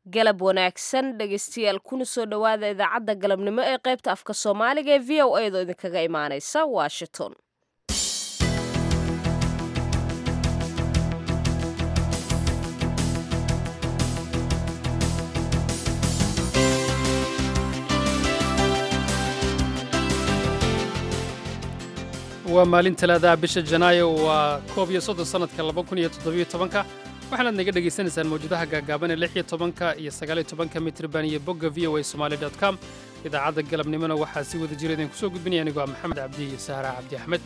galab wanaagsan dhegaystayaal kuna soo dhowaada idaacadda galabnimo ee qaybta afka soomaaliga ee v o a do idinkaga imaanaysa washington waa maalin talaadaha bisha janaayo waa koob iyo soddon sannadka laba kun iyo toddobiyo tobanka waxaanaad naga dhegaysanaysaan mawjadaha gaagaaban ee lix iyo tobanka iyo sagaaliyo tobanka mitriban iyo bogga v o a somali dot com idaacadda galabnimona waxaa si wada jira idinku soo gudbinaya anigoo ah maxamed cabdi iyo sahra cabdi axmed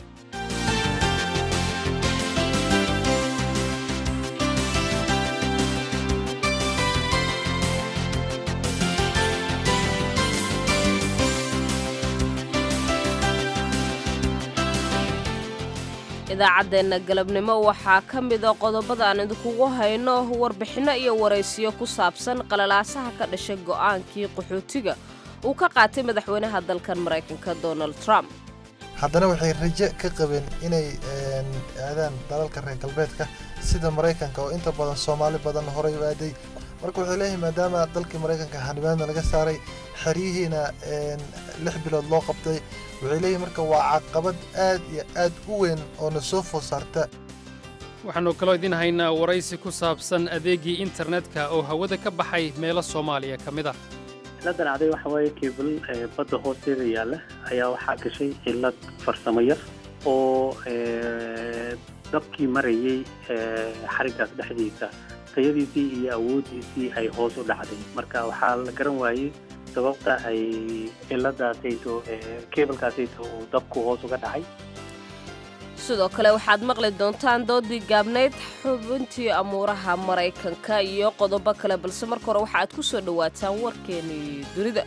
idaacaddeenna galabnimo waxaa ka mida qodobada aan idinkugu hayno warbixinno iyo waraysiyo ku saabsan qalalaasaha ka dhashay go'aankii qaxootiga uu ka qaatay madaxweynaha dalkan maraykanka donald trump haddana waxay rajo ka qabeen inay aadaan dalalka reer galbeedka sida maraykanka oo inta badan soomaali badan horay u aaday marka waxay leeyihin maadaama dalkii maraykanka xanibaadna laga saaray xeryihiina lix bilood loo qabtay waxay leeyihin marka waa caqabad aad iyo aad u weyn oo na soo food saarta waxaannu kaloo idiin haynaa waraysi ku saabsan adeegii internetka oo hawada ka baxay meelo soomaaliya ka mid ah ciladan aday waxa waaye keebal badda hoosteeda yaalla ayaa waxaa gashay cilad farsamo yar oo dabkii marayey xariggaas dhexdiisa tayadiisii iyo awooddiisii ay hoos u dhacday marka waxaa la garan waayey sababta ay ciladaasayto keebalkaasayto uu dabku hoos uga dhacay sidoo kale waxaad maqli doontaan doodii gaabnayd xubintii amuuraha maraykanka iyo qodobo kale balse marka hore waxa aad ku soo dhowaataan warkeennii dunida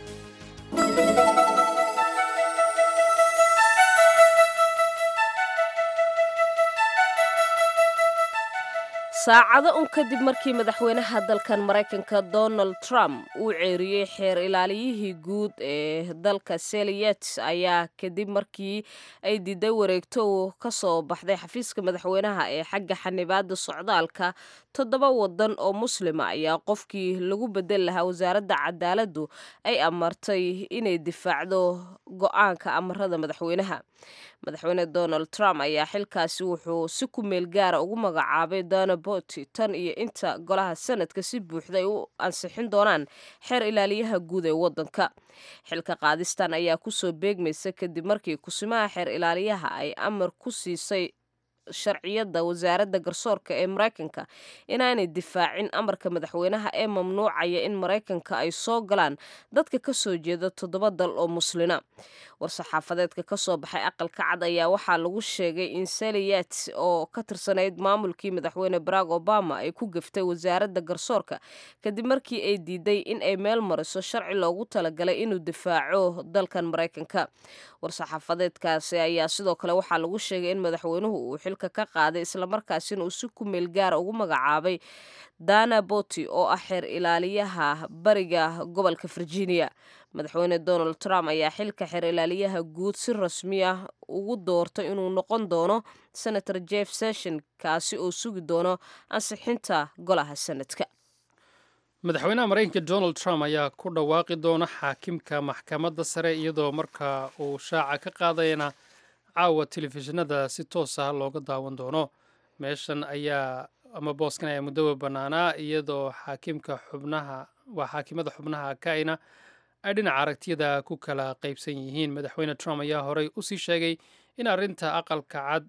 saacado un kadib markii madaxweynaha dalkan maraykanka donald trump uu ceeriyey xeer ilaaliyihii guud ee dalka seliyet ayaa kadib markii ay diiday wareegto uu ka soo baxday xafiiska madaxweynaha ee xagga xanibaada socdaalka toddoba wadan oo muslima ayaa qofkii lagu bedel lahaa wasaaradda cadaaladdu ay amartay inay difaacdo go-aanka amarada madaxweynaha madaxweyne donald trump ayaa xilkaasi wuxuu si ku meel gaara ugu magacaabay dana boti tan iyo inta golaha sanadka si buuxda ay u ansixin doonaan xeer ilaaliyaha guud ee wadanka xilka qaadistan ayaa kusoo beegmaysa kadib markii kusimaha xeer ilaaliyaha ay amar ku siisay sharciyadda wasaaradda garsoorka ee maraykanka inaanay difaacin amarka madaxweynaha ee mamnuucaya in maraykanka ay soo galaan dadka ka soo jeeda toddoba dal oo muslina war-saxaafadeedka ka soo baxay aqalka cad ayaa waxaa lagu sheegay in saliyat oo ka tirsanayd maamulkii madaxweyne barack obama ay ku gaftay wasaaradda garsoorka kadib markii ay diiday in ay meel mariso sharci loogu talagalay inuu difaaco dalkan maraykanka war-saxaafadeedkaasi ayaa sidoo kale waxaa lagu sheegay in madaxweynuhu uu xilka ka qaaday islamarkaasina uu si ku meel gaara ugu magacaabay dana boti oo ah xeer ilaaliyaha bariga gobolka virginia madaxweyne donald trump ayaa xilka xeer ilaaliyaha guud si rasmi ah ugu doortay inuu noqon doono senator jeff session kaasi oo sugi doono ansixinta golaha sanadka madaxweynaha maraykanka donald trump ayaa ku dhawaaqi doona xaakimka maxkamadda sare iyadoo marka uu shaaca ka qaadayana caawa telefishinada si toos ah looga daawan doono meeshan ayaa ama booskan ayaa muddoba bannaanaa iyadoo xaakimka xubnaha waa xaakimada xubnaha kaina ay dhinaca aragtiyada ku kala qaybsan yihiin madaxweyne trump ayaa horey usii sheegay in arrinta aqalka cad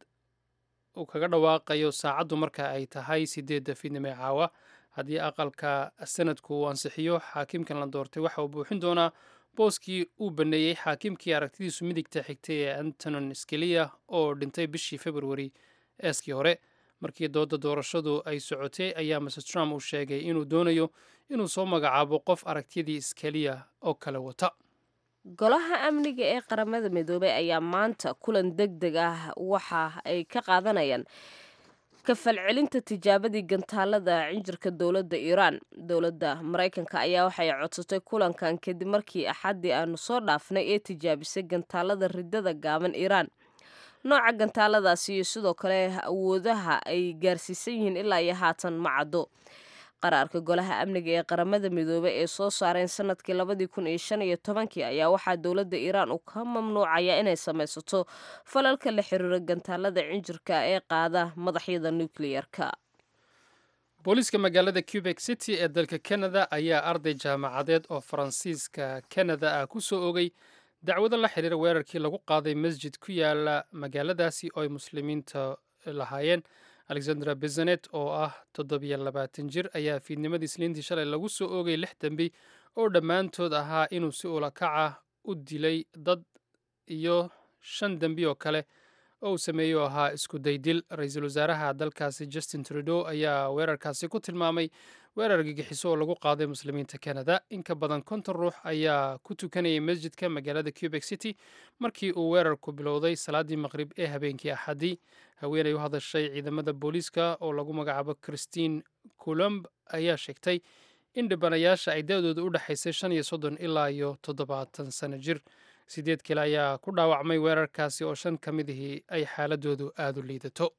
uu kaga dhawaaqayo saacaddu marka ay tahay sideedda fiidnimo ee caawa haddii aqalka sanadku uu ansixiyo xaakimkan la doortay waxa uu buuxin doonaa booskii uu baneeyey xaakimkii aragtidiisu midigta xigtay ee antonin skeliya oo dhintay bishii februari eeskii hore markii dooda doorashadu ay socotay ayaa mr trump uu sheegay inuu doonayo inuu soo magacaabo qof aragtiyadii skeliya oo kale wata golaha amniga ee qaramada midoobey ayaa maanta kulan deg deg ah waxa ay ka qaadanayaan kafalcelinta tijaabadii gantaalada cinjirka dowladda iiraan dowladda maraykanka ayaa waxay codsatay kulankan kadib markii axaddii aanu soo dhaafnay ee tijaabisay gantaalada ridada gaaban iiraan nooca gantaaladaasi iyo sidoo kale awoodaha ay gaarsiisan yihiin ilaa iyo haatan ma caddo qaraarka golaha amniga ee qaramada midoobey ee soo saareen sanadkii labadii kun iyo shan iyo tobankii ayaa waxaa dowladda iiraan uu ka mamnuucaya inay samaysato falalka la xiriira gantaalada cinjirka ee qaada madaxyada nukliyarka booliiska magaalada cubek city ee dalka canada ayaa arday jaamacadeed oo faransiiska canada ah ku soo ogay dacwado la xiriira weerarkii lagu qaaday masjid ku yaala magaaladaasi oo ay muslimiinta lahaayeen alexandra bezanet oo ah toddobiyo labaatan jir ayaa fiidnimadii isniintii shalay lagu soo oogay lix dembi oo dhammaantood ahaa inuu si ulakaca u dilay dad iyo shan dembi oo kale oo uu sameeyo ahaa isku daydil ra-iisul wasaaraha dalkaasi justin trudeau ayaa weerarkaasi ku tilmaamay weerar gigixiso oo lagu qaaday muslimiinta canada in ka badan konton ruux ayaa ku tukanayay masjidka magaalada cubek city markii uu weerarku bilowday salaadii maqrib ee habeenkii axadii haweenay u hadashay ciidamada booliiska oo lagu magacaabo christine colomb ayaa sheegtay in dhibanayaasha ay da-dooda u dhexaysay shan iyo soddon ilaa iyo toddobaatan sano jir sideed kale ayaa ku dhaawacmay weerarkaasi oo shan ka midihii ay xaaladoodu aada u liidato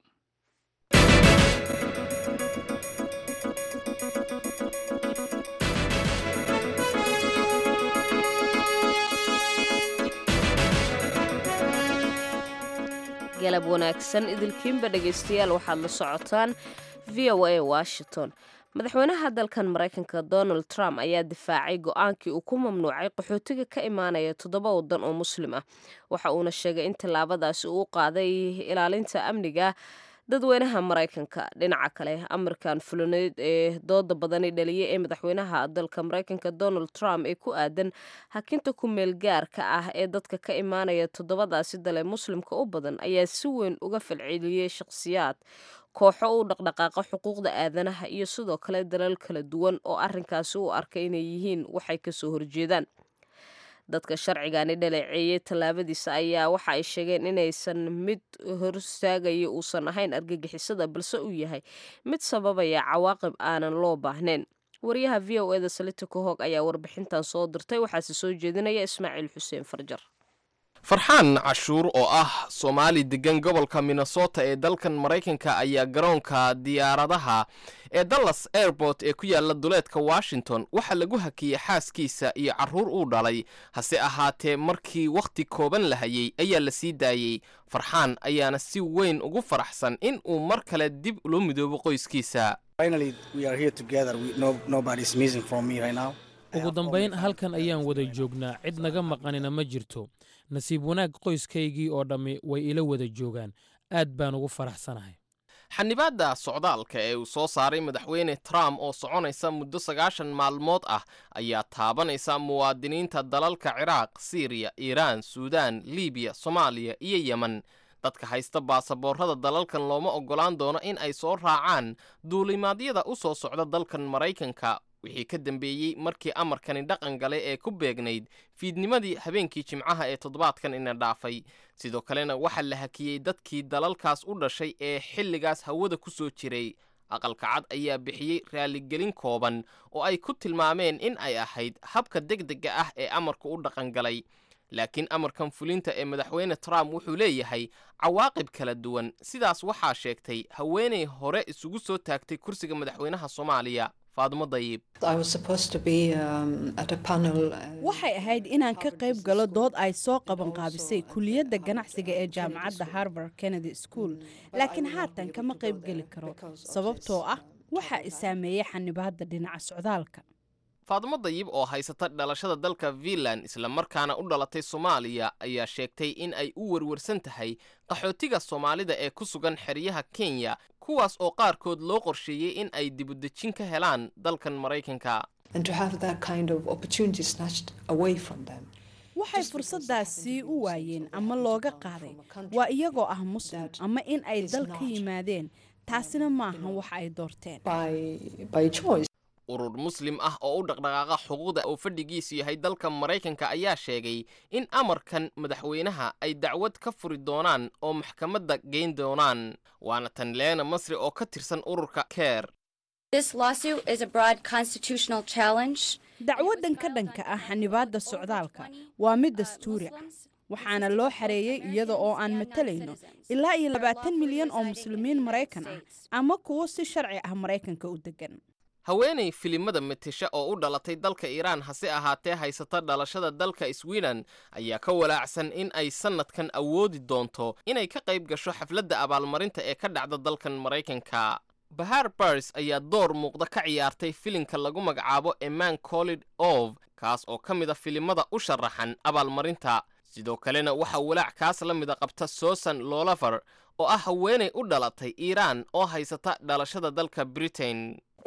galab wanaagsan idilkiinba dhegaystayaal waxaad la socotaan v o a washington madaxweynaha dalkan maraykanka donald trump ayaa difaacay go-aankii uu ku mamnuucay qaxootiga ka imaanaya toddoba waddan oo muslim ah waxa uuna sheegay in tallaabadaasi uu qaaday ilaalinta amniga dadweynaha maraykanka dhinaca kale amarkan fulaneed ee dooda badani dhaliyay ee madaxweynaha dalka maraykanka donald trump ee ku aadan hakinta ku meel gaarka ah ee dadka ka imaanaya toddobadaasi dale muslimka u badan ayaa si weyn uga falceliyey shakhsiyaad kooxo u dhaqdhaqaaqa xuquuqda aadanaha iyo sidoo kale dalal kala duwan oo arrinkaasi u arkay inay yihiin waxay kasoo horjeedaan dadka sharcigani dhaleeceeyey tallaabadiisa ayaa waxa ay sheegeen inaysan mid horstaagaya uusan ahayn argagixisada balse uu yahay mid sababaya cawaaqib aanan loo baahnayn wariyaha v o eda salita kahog ayaa warbixintan soo dirtay waxaase soo jeedinaya ismaaciil xuseen farjar farxaan cashuur oo ah soomaali degan gobolka minnesota ee dalkan maraykanka ayaa garoonka diyaaradaha ee dallas airport ee ku yaala duleedka washington waxaa lagu hakiyey xaaskiisa iyo carruur uu dhalay hase ahaatee markii wakhti kooban la hayey ayaa la sii daayey farxaan ayaana si weyn ugu faraxsan in uu mar kale dib ula midoobo qoyskiisa ugu dambayn halkan ayaan wada joognaa cid naga maqanina ma jirto nasiib wanaag qoyskaygii oo dhammi way ila wada joogaan aad baan ugu faraxsanahay xanibaadda socdaalka ee uu soo saaray madaxweyne trump oo soconaysa muddo sagaashan maalmood ah ayaa taabanaysa muwaadiniinta dalalka ciraaq siiriya iiraan suudaan libiya soomaaliya iyo yemen dadka haysta baasaboorrada dalalkan looma oggolaan doono in ay soo raacaan duulimaadyada u soo socda dalkan maraykanka wixii ka dambeeyey markii amarkani dhaqan galay ee ku beegnayd fiidnimadii habeenkii jimcaha ee toddobaadkan ina dhaafay sidoo kalena waxaa la hakiyey dadkii dalalkaas u dhashay ee xilligaas hawada ku soo jiray aqalka cad ayaa bixiyey raaligelin kooban oo ay ku tilmaameen in ay ahayd habka degdega ah ee amarku u dhaqan galay laakiin amarkan fulinta ee madaxweyne trump wuxuu leeyahay cawaaqib kala duwan sidaas waxaa sheegtay haweenay hore isugu soo taagtay kursiga madaxweynaha soomaaliya faadumo dayib waxay ahayd inaan ka qayb galo dood ay soo qabanqaabisay kuliyadda ganacsiga ee jaamacadda harvard kennedy school laakiin haatan kama qayb geli karo sababtoo ah waxa i saameeyey xanibaadda dhinaca socdaalka faadumo dayib oo haysata dhalashada dalka finland islamarkaana u dhalatay soomaaliya ayaa sheegtay in ay u werwarsan tahay qaxootiga soomaalida ee ku sugan xeryaha kenya kuwaas oo qaarkood loo qorsheeyey in ay dibudejin ka helaan dalkan maraykanka waxay fursaddaasi u waayeen ama looga qaaday waa iyagoo ah muslim ama in ay dal ka yimaadeen taasina maahan wax ay doorteen urur muslim ah oo u dhaqdhaqaaqa xuquuqda oo fadhigiisu yahay dalka maraykanka ayaa sheegay in amarkan madaxweynaha ay dacwad ka furi doonaan oo maxkamadda geyn doonaan waana tan leena masri oo ka tirsan ururka keer dacwaddan ka dhanka ah xanibaadda socdaalka waa mid dastuuri ah waxaana loo xareeyey iyada oo aan matalayno ilaa iyo labaatan milyan oo muslimiin maraykan ah ama kuwo si sharci ah maraykanka u degan haweenay filimada matisha oo u dhalatay dalka iiraan hase ahaatee haysata dhalashada dalka sweden ayaa ka walaacsan in ay sannadkan awoodi doonto inay ka qayb gasho xafladda abaalmarinta ee ka dhacda dalkan maraykanka bahar bars ayaa door muuqda ka ciyaartay filimka lagu magacaabo eman collid ov kaas oo ka mid a filimada u sharaxan abaalmarinta sidoo kalena waxaa walaac kaas la mida qabta susan lolafer oo ah haweenay u dhalatay iiraan oo haysata dhalashada dalka britain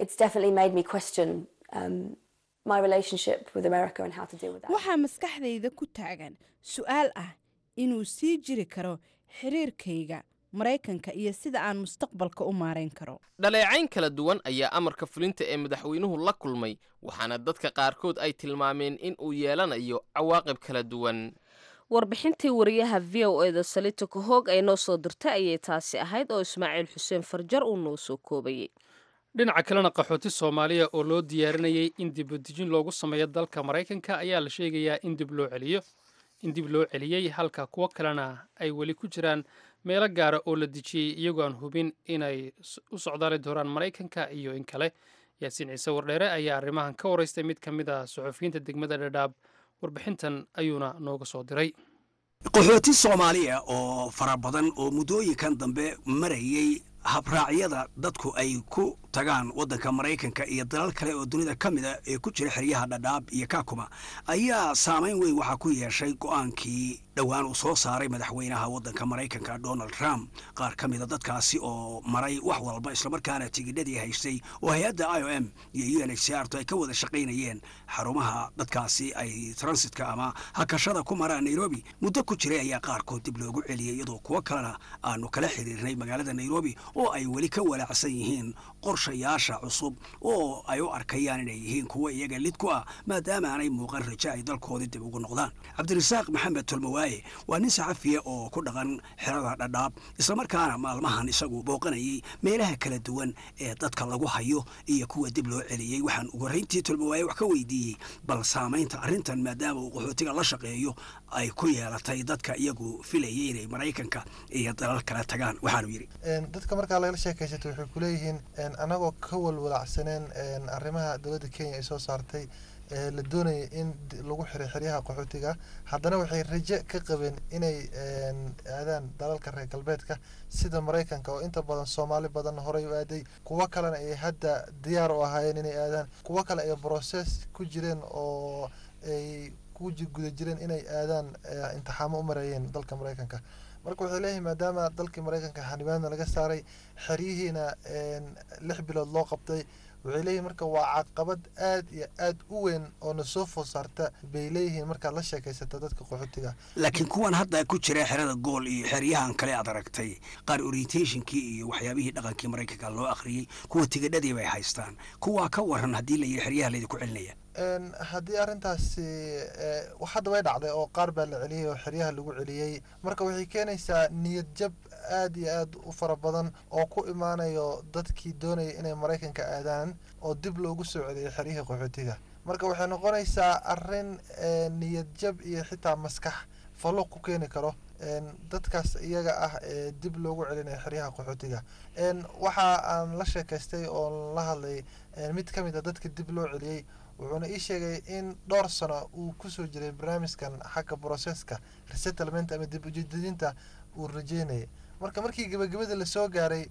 waxaa maskaxdayda ku taagan su-aal ah inuu sii jiri karo xiriirkayga maraykanka iyo sida aan mustaqbalka u maarayn karo dhaleecayn kala duwan ayaa amarka fulinta ee madaxweynuhu la kulmay waxaana dadka qaarkood ay tilmaameen in uu yeelanayo cawaaqib kala duwan warbixintii wariyaha v o e da salita kahoog ay noo soo dirtay ayay taasi ahayd oo ismaaciil xuseen farjar uu noo soo koobayey dhinaca kalena qaxooti soomaaliya oo loo diyaarinayay in dibadejin loogu sameeyo dalka maraykanka ayaa la sheegayaa in dib loo celiyo in dib loo celiyey halka kuwo kalena ay weli ku jiraan meelo gaara oo la dejiyey iyagoo aan hubin inay u socdaali doonaan maraykanka iyo in kale yaasiin ciise wardheere ayaa arrimahan ka waraystay mid ka mid ah suxufiyiinta degmada dhadhaab warbixintan ayuuna nooga soo diray qaxooti soomaaliya oo fara badan oo muddooyinkan dambe marayay habraacyada dadku ay ku tagaan waddanka maraykanka iyo dalal kale oo dunida ka mida ee ku jira xeryaha dhadhaab iyo kaakuma ayaa saamayn weyn waxaa ku yeeshay go'aankii dhowaan uu soo saaray madaxweynaha waddanka maraykanka donald trump qaar ka mida dadkaasi oo maray wax walba islamarkaana tigidhadii haystay oo hay-adda i o m iyo u n h c r to ay ka wada shaqaynayeen xarumaha dadkaasi ay transitka ama hakashada ku maraan nairobi muddo ku jiray ayaa qaarkood dib loogu celiyey iyadoo kuwo kalena aanu kala xiriirnay magaalada nairobi oo ay weli ka walaacsan yihiin qorshayaasha cusub oo ay u arkayaan inay yihiin kuwo iyaga lid ku ah maadaama aanay muuqan rajo ay dalkoodii dib ugu noqdaan cabdirasaaq maxamed tolmawaaye waa nin saxafiya oo ku dhaqan xerada dhadhaab islamarkaana maalmahan isagu booqanayay meelaha kala duwan ee dadka lagu hayo iyo kuwa dib loo celiyey waxaan ugu horrayntii tolmawaaye wax ka weydiiyey bal saamaynta arrintan maadaama uu qaxootiga la shaqeeyo ay ku yeelatay dadka iyagu filayay inay maraykanka iyo dalal kale tagaan waxaanu yidhi dadka markaa lagala sheekaysato waxay ku leeyihiin anagoo ka walwalacsaneen arrimaha dowladda kenya ay soo saartay la doonaya in lagu xiray xeryaha qaxootiga haddana waxay rajo ka qabeen inay aadaan dalalka reer galbeedka sida maraykanka oo inta badan soomaali badan horey u aaday kuwo kalena ay hadda diyaar u ahaayeen inay aadaan kuwo kale ay broses ku jireen oo ay ku guda jireen inay aadaan intixaamo u marayeen dalka maraykanka marka waxay leeyihin maadaama dalkii maraykanka xanibaadna laga saaray xeryihiina lix bilood loo qabtay waxay leeyihin marka waa caqabad aad iyo aad u weyn oo na soo food saarta bay leeyihiin markaad la sheekaysata dadka qaxootiga laakiin kuwan hadda ku jira xerada gool iyo xeryahan kale aad aragtay qaar orientationkii iyo waxyaabihii dhaqankii maraykanka loo akhriyey kuwa tigidhadii bay haystaan kuwaa ka waran haddii la yidhi xeryaha laydinku celinaya haddii arrintaasi hadda way dhacday oo qaar baa la celiyey oo xeryaha lagu celiyey marka waxay keenaysaa niyad jab aad iyo aad u fara badan oo ku imaanayo dadkii doonaya inay maraykanka aadaan oo dib loogu soo celiyay xeryihii qaxootiga marka waxay noqonaysaa arrin niyad jab iyo xitaa maskax falluq ku keeni karo dadkaas iyaga ah ee dib loogu celinaya xeryaha qaxootiga waxa aan la sheekaystay oo la hadlay mid ka mid a dadka dib loo celiyey wuxuuna ii sheegay in dhowr sano uu kusoo jiray barnaamijkan xagga broseska resettlement ama dib ujeedinta uu rajeynayay marka markii gebagabada lasoo gaaray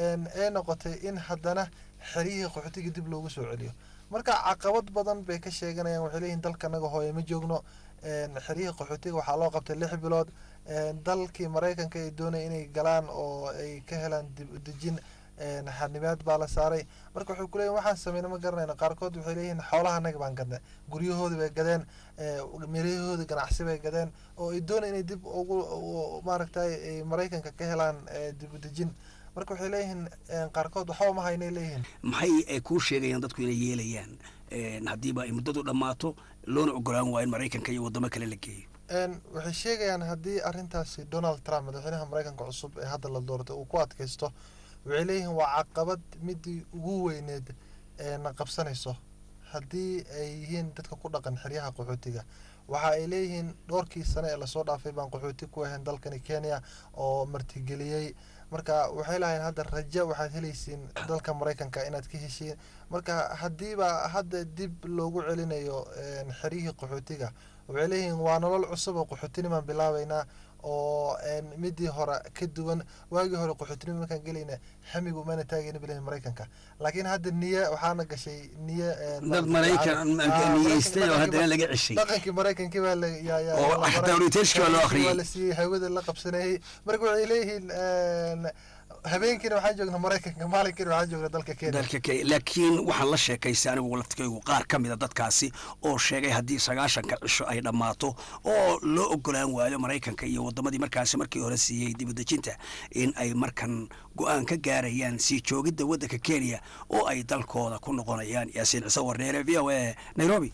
ee noqotay in haddana xeryihii qaxootiga dib loogu soo celiyo marka caqabad badan bay ka sheeganayaan waxay leeyihin dalkanaga hooye ma joogno xeryihii qaxootiga waxaa loo qabtay lix bilood dalkii maraykanka ay doonaya inay galaan oo ay ka helaan dib udejin xanibaad baa la saaray marka waxay kuleeyihin waxaan sameyna ma garanayna qaarkood waxay leeyihiin xoolahanaga baan gadnay guryahoodii bay gadeen miryahoodii ganacsi bay gadeen oo ay doonaya inay dib ugu maaragtay maraykanka ka helaan dib udejin marka waxay leeyihiin qaarkood waxba ma haynay leeyihiin maxay ay kuu sheegayaan dadku inay yeelayaan haddiiba ay muddadu dhammaato loona ogolaan waa in maraykanka iyo waddamo kale la geeyo waxay sheegayaan haddii arrintaasi donald trump madaxweynaha maraykanka cusub ee hadda la doortay uu ku adkaysto waxay leeyihiin waa caqabad midii ugu weyneed ee na qabsanayso haddii ay yihiin dadka ku dhaqan xeryaha qaxootiga waxa ay leeyihiin dhowrkii sane ee lasoo dhaafay baan qaxooti ku ahayn dalkani kenya oo martigeliyey marka waxay lahayn hadda rajo waxaad helaysiin dalka maraykanka inaad ka heshiin marka haddiiba hadda dib loogu celinayo xeryihii qaxootiga waxay leeyihiin waa nolol cusub oo qaxootinimaan bilaabeynaa oo midii hore ka duwan waagii hore qaxootinima markaan gelayna xamigu maana taagayna bilahin maraykanka laakiin hadda niye waxaana gashay niye dad maraykan niyeystay oo haddana laga ceshay dhaqankii maraykankii baa la yaa yaa oo xataa orienteeshkii baa loo waa akhriyey la siiyey hawada la qabsanayey marka waxay leeyihiin habeenkiina waxaan joognaa maraykanka maalinkiina waxaan joognaa dalka kenya dalka kenya laakiin waxaan la sheekaystay anigu laftikaygu qaar ka mida dadkaasi oo sheegay haddii sagaashanka cisho ay dhammaato oo loo ogolaan waayo maraykanka iyo waddamadii markaasi markii hore siiyey dibadejinta in ay markan go-aan ka gaarayaan sii joogidda waddanka kenya oo ay dalkooda ku noqonayaan yaasiin ciise warneere v o a nairobi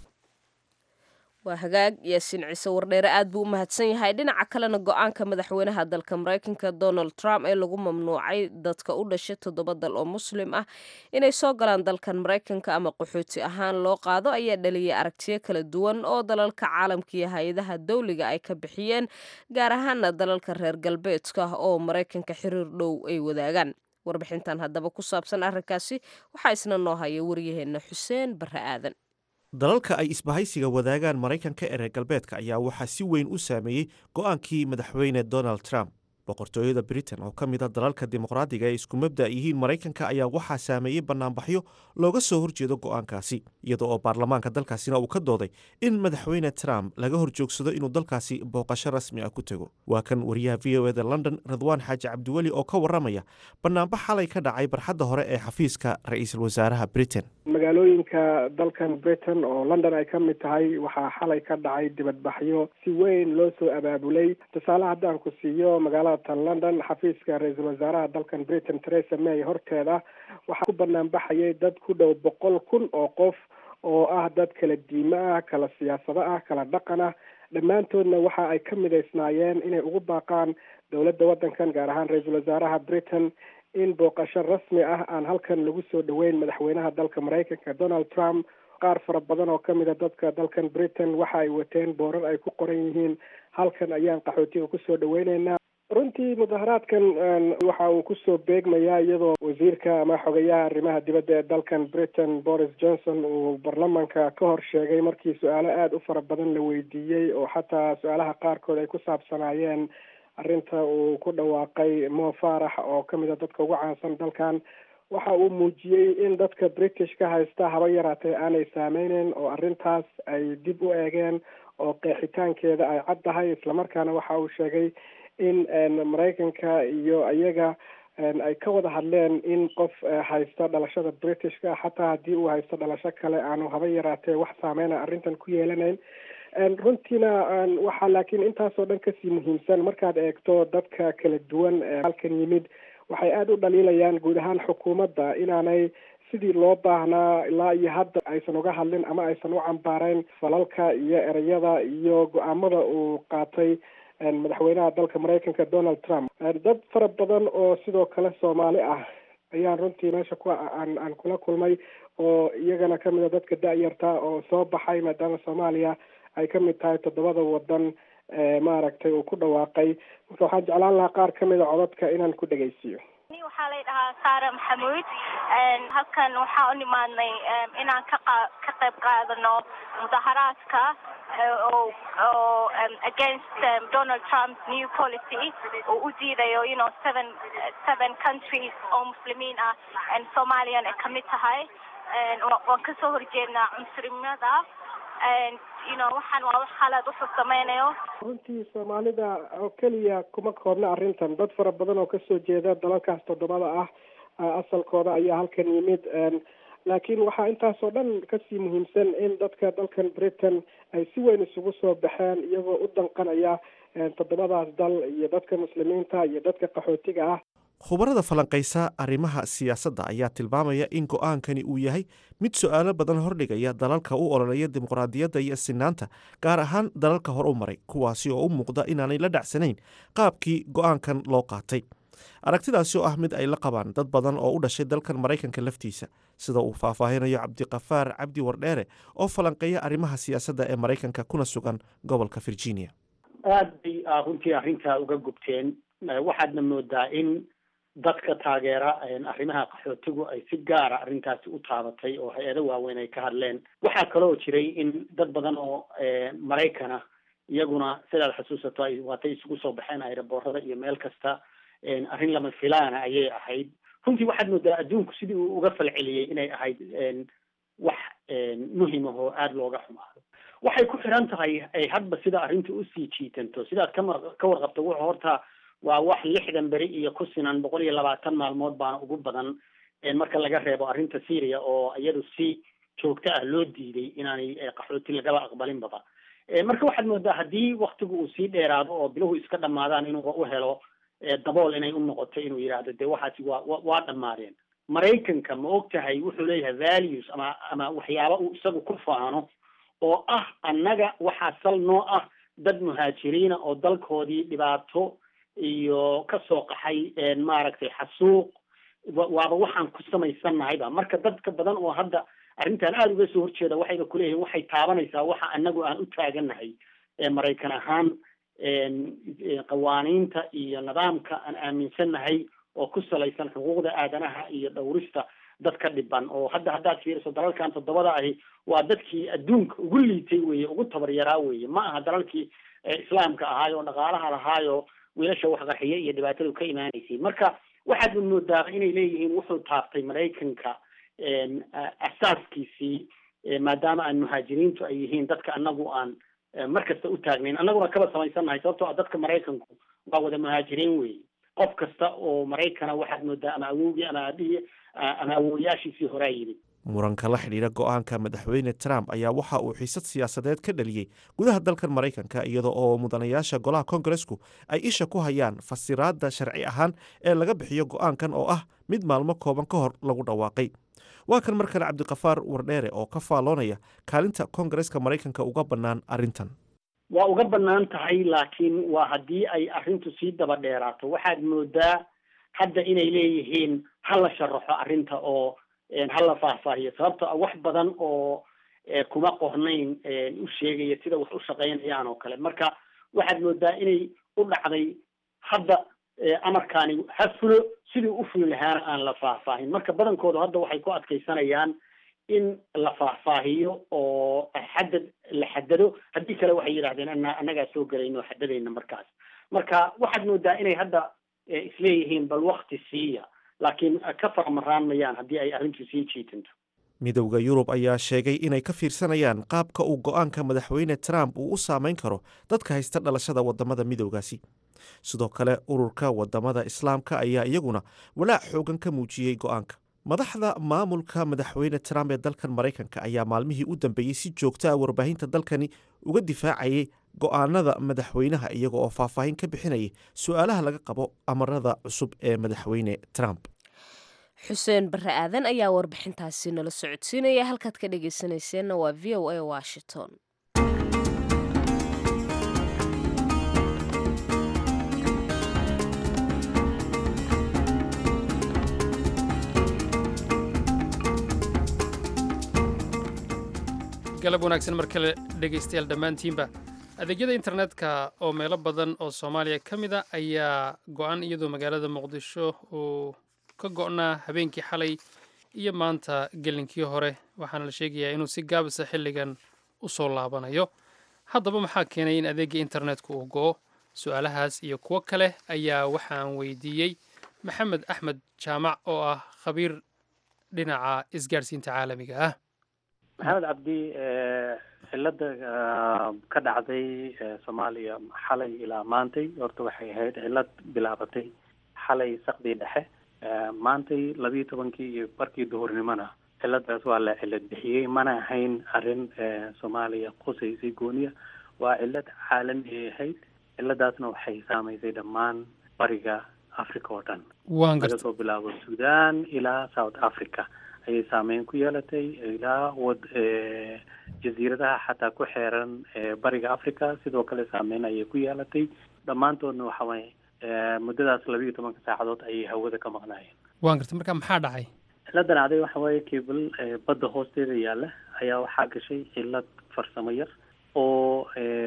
waa hagaag yaasiin ciise wardheere aad buu u mahadsan yahay dhinaca kalena go-aanka madaxweynaha dalka maraykanka donald trump ee lagu mamnuucay dadka u dhashay toddoba dal oo muslim ah inay soo galaan dalkan maraykanka ama qaxooti ahaan loo qaado ayaa dhaliyay aragtiyo kala duwan oo dalalka caalamka iyo hay-adaha dawliga ay ka bixiyeen gaar ahaana dalalka reer galbeedka oo maraykanka xiriir dhow ay wadaagaan warbixintan haddaba ku saabsan arrinkaasi waxaa isna noo haya waryaheena xuseen barre aadan dalalka ay isbahaysiga wadaagaan maraykanka ee reer galbeedka ayaa waxaa si weyn u saameeyey go-aankii madaxweyne donald trump boqortooyada britain oo ka mid a dalalka dimuqraadiga ee isku mabda yihiin maraykanka ayaa waxaa saameeyey bannaanbaxyo looga soo horjeedo go-aankaasi iyada oo baarlamaanka dalkaasina uu ka dooday in madaxweyne trump laga horjoogsado inuu dalkaasi booqasho rasmi ah ku tego waa kan wariyaha v o eda london radwaan xaaji cabdiweli oo ka waramaya bannaanbax xalay ka dhacay barxadda hore ee xafiiska ra-iisul wasaaraha britain magaalooyinka dalkan britain oo london ay ka mid tahay waxaa xalay ka dhacay dibadbaxyo si weyn loo soo abaabulay tusaale haddaan ku siiyo magaalada tan london xafiiska ra-iisul wasaaraha dalkan britain theresa may horteeda waxaa ku banaan baxayay dad ku dhow boqol kun oo qof oo ah dad kala diimo ah kala siyaasado ah kala dhaqan ah dhammaantoodna waxa ay ka midaysnaayeen inay ugu baaqaan dowladda waddankan gaar ahaan ra-iisul wasaaraha britain in booqasho rasmi ah aan halkan lagu soo dhoweyn madaxweynaha dalka maraykanka donald trump qaar fara badan oo kamid a dadka dalkan britain waxa ay wateen boorar ay ku qoran yihiin halkan ayaan qaxootiga kusoo dhaweyneynaa runtii mudaharaadkan waxa uu kusoo beegmayaa iyadoo wasiirka ama xogayaha arrimaha dibadda ee dalkan britain boris johnson uu baarlamanka ka hor sheegay markii su-aalo aada u fara badan la weydiiyey oo xataa su-aalaha qaarkood ay ku saabsanaayeen arrinta uu ku dhawaaqay mo farax oo kamid a dadka ugu caansan dalkan waxa uu muujiyey in dadka british ka haysta haba yaraatee aanay saameyneyn oo arrintaas ay dib u eegeen oo qeexitaankeeda ay cad tahay islamarkaana waxa uu sheegay in maraykanka iyo iyaga ay ka wada hadleen in qof haysta dhalashada britishka xataa haddii uu haysto dhalasho kale aanu haba yaraatee wax saameyna arrintan ku yeelanayn runtiina waxaa laakiin intaasoo dhan kasii muhiimsan markaad eegto dadka kala duwan ee halkan yimid waxay aada u dhaliilayaan guud ahaan xukuumadda inaanay sidii loo baahnaa ilaa iyo hadda aysan uga hadlin ama aysan u cambaareyn falalka iyo ereyada iyo go-aamada uu qaatay madaxweynaha dalka maraykanka donald trump dad fara badan oo sidoo kale soomaali ah ayaan runtii meesha ku aan aan kula kulmay oo iyagana kamid a dadka da-yarta oo soo baxay maadaama soomaaliya ay ka mid tahay toddobada wadan maaragtay uu ku dhawaaqay marka waxaan jeclaan lahaa qaar kamid a codadka inaan ku dhegaysiiyo waxaa lay dhahaa saara maxamuud halkan waxaa u nimaadnay inaan ka qa ka qayb qaadano mudaharaadka oo oo against donald trump's new policy oo u diidayo you know seven seven countries oo muslimiin ah soomaliyan ay kamid tahay waan kasoo horjeednaa cunsurimada you know waxaan waa wax xalaad wuxuu sameynayo runtii soomaalida oo keliya kuma koobna arrintan dad fara badan oo kasoo jeeda dalalkaas toddobada ah asalkooda ayaa halkan yimid laakiin waxaa intaasoo dhan kasii muhiimsan in dadka dalkan britain ay si weyn isugu soo baxeen iyagoo u danqanaya toddobadaas dal iyo dadka muslimiinta iyo dadka qaxootiga ah khubarada falanqaysa arrimaha siyaasadda ayaa tilmaamaya in go-aankani uu yahay mid su-aalo badan hordhigaya dalalka u ololeeya dimuqraadiyadda iyo sinaanta gaar ahaan dalalka hor u maray kuwaasi oo u muuqda inaanay la dhacsanayn qaabkii go-aankan loo qaatay aragtidaasi oo ah mid ay la qabaan dad badan oo u dhashay dalkan maraykanka laftiisa sida uu faahfaahinayo cabdiqafaar cabdi wardheere oo falanqeeya arrimaha siyaasadda ee maraykanka kuna sugan gobolka virginia aad bay runtii arrintaa uga gubteen waxaadna moodaa in dadka taageera arrimaha qaxootigu ay si gaara arrintaasi u taabatay oo hay-ado waaweyn ay ka hadleen waxaa kaloo jiray in dad badan oo maraykana iyaguna sidaad xusuusato ay waatay isugu soo baxeen aeroboorada iyo meel kasta arrin lama filaana ayay ahayd runtii waxaad moodaa adduunku sidii uu uga falceliyey inay ahayd wax muhim ah oo aada looga xumaado waxay ku xiran tahay hadba sida arrinta usii jiitanto sidaad kama ka warqabto wuxuu horta waa wax lixdan beri iyo ku sinan boqol iyo labaatan maalmood baana ugu badan marka laga reebo arrinta syria oo iyadu si joogto ah loo diiday inaanay qaxooti lagaba aqbalinbaba marka waxaad moodaa haddii waktigu uu sii dheeraado oo biluhu iska dhamaadaan inuu u helo dabool inay u noqoto inuu yidhaahdo dee waxaasi waa waa dhammaadeen maraykanka ma og tahay wuxuu leeyahay values ama ama waxyaaba uu isagu ku faano oo ah annaga waxaa sal noo ah dad muhaajiriina oo dalkoodii dhibaato iyo kasoo qaxay maaragtay xasuuq waaba waxaan ku samaysannahayba marka dadka badan oo hadda arrintan aada uga soo horjeeda waxayba kuleeyihiin waxay taabanaysaa waxa anagu aan u taagannahay maraykan ahaan qawaaniinta iyo nidaamka aan aaminsannahay oo ku salaysan xuquuqda aadanaha iyo dhowrista dadka dhiban oo hadda haddaad fiiriso dalalkan toddobada ahi waa dadkii adduunka ugu liitay weye ugu tabaryaraa weye ma aha dalalkii islaamka ahaayo oo dhaqaalaha lahaayo wiilasha wax qarxiye iyo dhibaatadu ka imaanaysay marka waxaad moodaa inay leeyihiin wuxuu taabtay maraykanka asaaskiisii maadaama aan muhaajiriintu ay yihiin dadka anagu aan mar kasta u taagnayn annaguna kaba samaysannahay sababtoo ah dadka maraykanku waa wada muhaajiriin weeye qof kasta oo maraykana waxaad moodaa ama awowgii ama aabihii ama awooyaashiisii horaa yimid muranka la xidhiidha go-aanka madaxweyne trump ayaa waxa uu xiisad siyaasadeed ka dhaliyey gudaha dalkan maraykanka iyada oo mudanayaasha golaha kongaresku ay isha ku hayaan fasiraadda sharci ahaan ee laga bixiyo go-aankan oo ah mid maalmo kooban ka hor lagu dhawaaqay waa kan mar kale cabdikafaar wardheere oo ka faalloonaya kaalinta kongareska maraykanka uga bannaan arrintan waa uga bannaan tahay laakiin waa haddii ay arrintu sii daba dheeraato waxaad moodaa hadda inay leeyihiin ha la sharaxo arrinta oo ha la faahfaahiyo sababto a wax badan oo kuma qornayn u sheegaya sida wax u shaqaynayaan oo kale marka waxaad moodaa inay u dhacday hadda amarkaani ha fulo sidii u fuli lahaana aan la faahfaahin marka badankoodu hadda waxay ku adkaysanayaan in la faahfaahiyo oo xadad la xadado haddii kale waxay yidhahdeen ana annagaa soo gelayno oo xadadayna markaas marka waxaad moodaa inay hadda isleeyihiin bal wakti siiya laakiin ka faramaraan mayaan haddii ay arrintu sii jiitanto midowda yurub ayaa sheegay inay ka fiirsanayaan qaabka uu go-aanka madaxweyne trump uu u saameyn karo dadka haysta dhalashada wadamada midowgaasi sidoo kale ururka wadamada islaamka ayaa iyaguna walaac xoogan ka muujiyey go-aanka madaxda maamulka madaxweyne trump ee dalkan maraykanka ayaa maalmihii u dambeeyey si joogto ah warbaahinta dalkani uga difaacayay go-aanada madaxweynaha iyaga oo faahfaahin ka bixinayay su-aalaha laga qabo amarada cusub ee madaxweyne trump xuseen bare aadan ayaa warbixintaasi nala socodsiinaya halkaad ka dhegeysanayseena waa v o a washington galab wanaagsan mar kale dhegaystayaal dhammaantiinba adeegyada internetka oo meelo badan oo soomaaliya ka mid a ayaa go-an iyadoo magaalada muqdisho uu ka go-naa habeenkii xalay iyo maanta gelinkii hore waxaana la sheegayaa inuu si gaabisa xilligan u soo laabanayo haddaba maxaa keenay in adeegga internetku uu go-o su-aalahaas iyo kuwo kale ayaa waxaan weydiiyey maxamed axmed jaamac oo ah khabiir dhinaca isgaadhsiinta caalamiga ah maxamed cabdi cilada ka dhacday soomaaliya xalay ilaa maantay horta waxay ahayd cilad bilaabatay xalay sakdii dhexe maantay labiiyo tobankii iyo barkii duhurnimona ciladaas waa la cilad bixiyey mana ahayn arrin soomaaliya qusaysay gooniya waa cilad caalami ahayd ciladaasna waxay saamaysay dhammaan bariga africa oo dhan laga soo bilaabo sudan ilaa south africa ayay saameyn ku yeelatay ilaa wad jasiiradaha xataa ku xeeran bariga africa sidoo kale saameyn ayay ku yeelatay dhammaantoodna waxa waye muddadaas laba iyo tobanka saacadood ayay hawada ka maqnaayeen waan gartay marka maxaa dhacay ciladan dhacday waxa waaye cable badda hoosteeda yaalla ayaa waxaa gashay cilad farsamo yar oo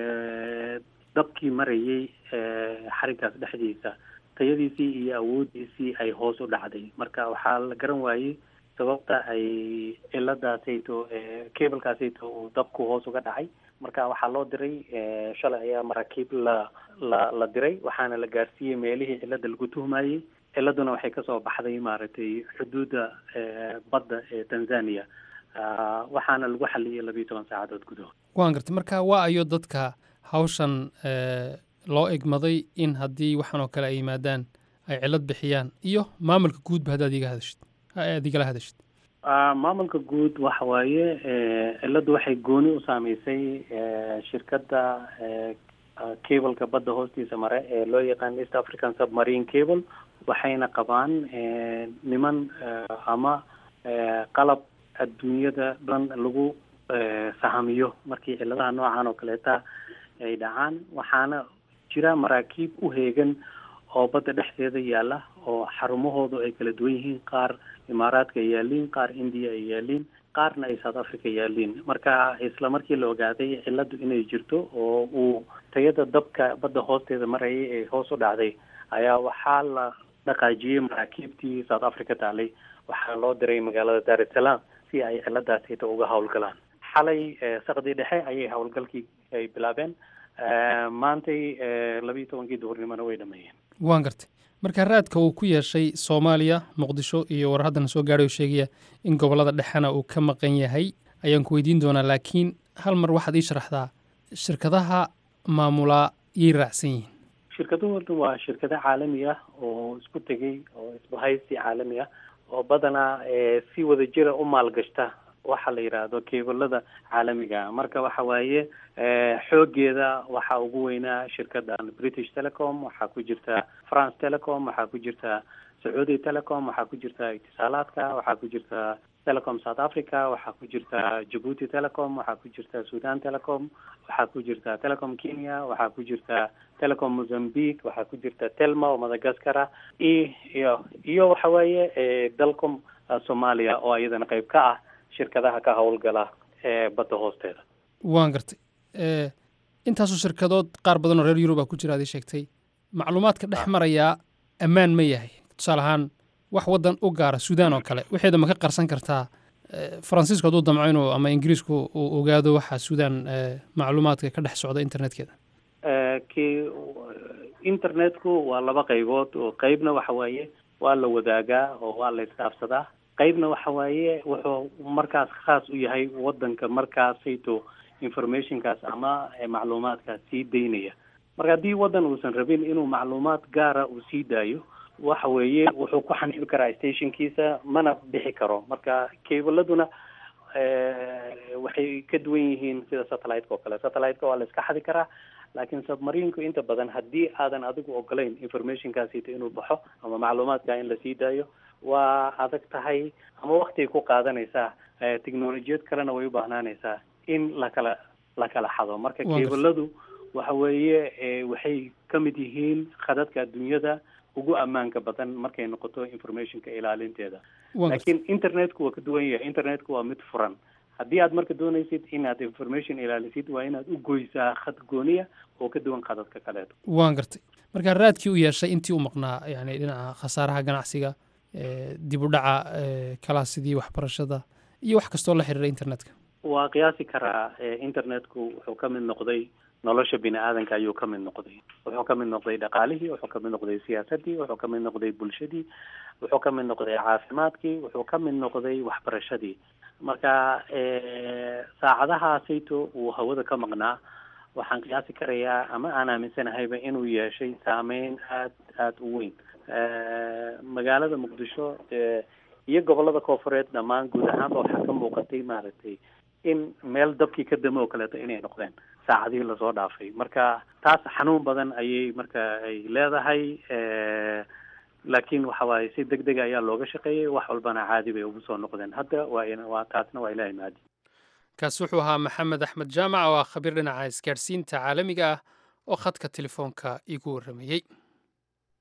dabkii marayay xariggaas dhexdiisa tayadiisii iyo awooddiisii ay hoos u dhacday marka waxaa la garan waayey sababta ay ciladaasayto cablekaasayto uu dabku hoos uga dhacay marka waxaa loo diray shalay ayaa maraakiib la la la diray waxaana la gaarsiiyey meelihii cilada lagu tuhmayey ciladuna waxay kasoo baxday maaragtay xuduudda badda ee tanzania waxaana lagu xaliyey labiiyo toban saacadood gudahood waan gartay marka waa ayo dadka hawshan loo egmaday in haddii waxaan oo kale ay yimaadaan ay cilad bixiyaan iyo maamulka guudba haddaad iga hadashid aad igala hadashid maamulka guud waxa waaye ciladu waxay gooni u saameysay shirkadda cableka badda hoostiisa mare ee loo yaqaan east african submarine cable waxayna qabaan niman ama qalab adduunyada dhan lagu sahamiyo markii ciladaha noocan oo kaleeta ay dhacaan waxaana jira maraakiib u heegan oo badda dhexdeeda yaalla oo xarumahoodu ay kala duwan yihiin qaar imaaraadka ay yaaliin qaar indiya ay yaaliin qaarna ay south africa yaaliin marka isla markii la ogaaday ciladu inay jirto oo uu tayada dabka badda hoosteeda marayay ee hoos u dhacday ayaa waxaa la dhaqaajiyey maraakiibtii south africa taalay waxaa loo diray magaalada dar es salaam si ay ciladaasita uga howlgalaan xalay sakdii dhexe ayay howlgalkii ay bilaabeen maantay labiiyo tobankii duhurnimona way dhameeyeen waan gartay marka raadka uu ku yeeshay soomaaliya muqdisho iyo war haddana soo gaadhay oo sheegaya in gobollada dhexena uu ka maqan yahay ayaan ku weydiin doonaa laakiin hal mar waxaad ii sharaxdaa shirkadaha maamulaa yay raacsan yihiin shirkaduhu waa shirkado caalami ah oo isku tegey oo isbahaysi caalami ah oo badanaa si wada jira u maalgashta waxa la yidhaahdo keebalada caalamiga marka waxa waaye xoogeeda waxaa ugu weynaa shirkadan british telecom waxaa ku jirta france telecom waxaa ku jirta sacuudi telecom waxaa ku jirta itisaalaadka waxaa ku jirta telecom south africa waxaa ku jirta jabuuti telecom waxaa ku jirta sudan telecom waxaa ku jirta telecom kenya waxaa ku jirta telecom mozambique waxaa ku jirta telma oo madagascar ah iyo iyo waxa weeye dalcom soomaaliya oo iyadana qayb ka ah shirkadaha ka howlgala ee badda hoosteeda waan gartay intaasoo shirkadood qaar badan oo reer yurub a ku jira ad ii sheegtay macluumaadka dhex marayaa ammaan ma yahay tusaale ahaan wax waddan u gaara suudaan oo kale waxeeda ma ka qarsan kartaa faransiisku hadduu damco inuu ama ingiriisku uu ogaado waxa suudaan macluumaadka ka dhex socda internetkeeda ki internetku waa laba qaybood oo qeybna waxa waaye waa la wadaagaa oo waa la isdhaafsadaa qaybna waxa waaye wuxuu markaas khaas u yahay waddanka markaasayto informationkaas ama macluumaadkaas sii daynaya marka haddii waddan uusan rabin inuu macluumaad gaara uu sii daayo waxa weeye wuxuu ku xaniibi karaa stationkiisa mana bixi karo marka cabladuna waxay ka duwan yihiin sida satellite-ka oo kale satellite-ka waa la iska xadi karaa laakiin submarinku inta badan haddii aadan adigu ogolayn informationkaasita inuu baxo ama macluumaadka in lasii daayo waa adag tahay ama waktigay ku qaadanaysaa technolojiyad kalena way u baahnaanaysaa in lakala la kala xado marka kebaladu waxa weeye waxay ka mid yihiin khadadka adduunyada ugu ammaanka badan markay noqoto informationka ilaalinteeda laakiin internetku waa ka duwan yahay internetku waa mid furan haddii aad marka doonaysid inaad information ilaalisid waa inaad u goysaa khad gooniya oo ka duwan khadadka kaleeto waan gartay marka raadkii u yeeshay intii u maqnaa yani dhinaca khasaaraha ganacsiga dib u dhaca kalaasidii waxbarashada iyo wax kastoo la xiriira internetka waa qiyaasi karaa internetku wuxuu ka mid noqday nolosha bini aadanka ayuu ka mid noqday wuxuu ka mid noqday dhaqaalihii wuxuu ka mid noqday siyaasadii wuxuu ka mid noqday bulshadii wuxuu ka mid noqday caafimaadkii wuxuu ka mid noqday waxbarashadii marka saacadahaasayto uu hawada ka maqnaa waxaan qiyaasi karayaa ama aan aaminsanahayba inuu yeeshay saameyn aad aada u weyn magaalada muqdisho iyo gobolada koofureed dhammaan guud ahaanba waxaa ka muuqatay maaragtay in meel dabkii ka dame oo kaleeto inay noqdeen saacadihii lasoo dhaafay marka taas xanuun badan ayay marka ay leedahay laakiin waxa waaye si deg dega ayaa looga shaqeeyey wax walbana caadi bay ugu soo noqdeen hadda waa waa taasna waa ilahay maadi kaasi wuxuu ahaa maxamed axmed jaamac oo ah khabiir dhinaca isgaadhsiinta caalamiga ah oo khadka telefoonka igu warramayey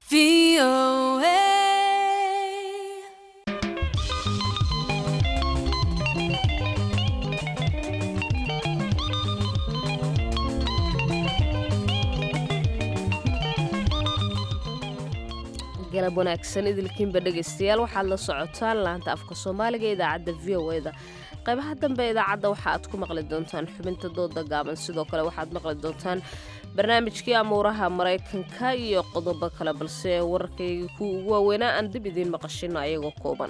galab wanaagsan idilkiinba dhegaystayaal waxaad la socotaan laanta afka soomaaliga ee idaacadda v o e da qaybaha dambe idaacadda waxa aad ku maqli doontaan xubinta dooda gaaban sidoo kale waxaad maqli doontaan barnaamijkii amuuraha maraykanka iyo qodobo kale balse wararkayga kuwa ugu waaweynaa aan dib idiin maqashino ayagoo kooban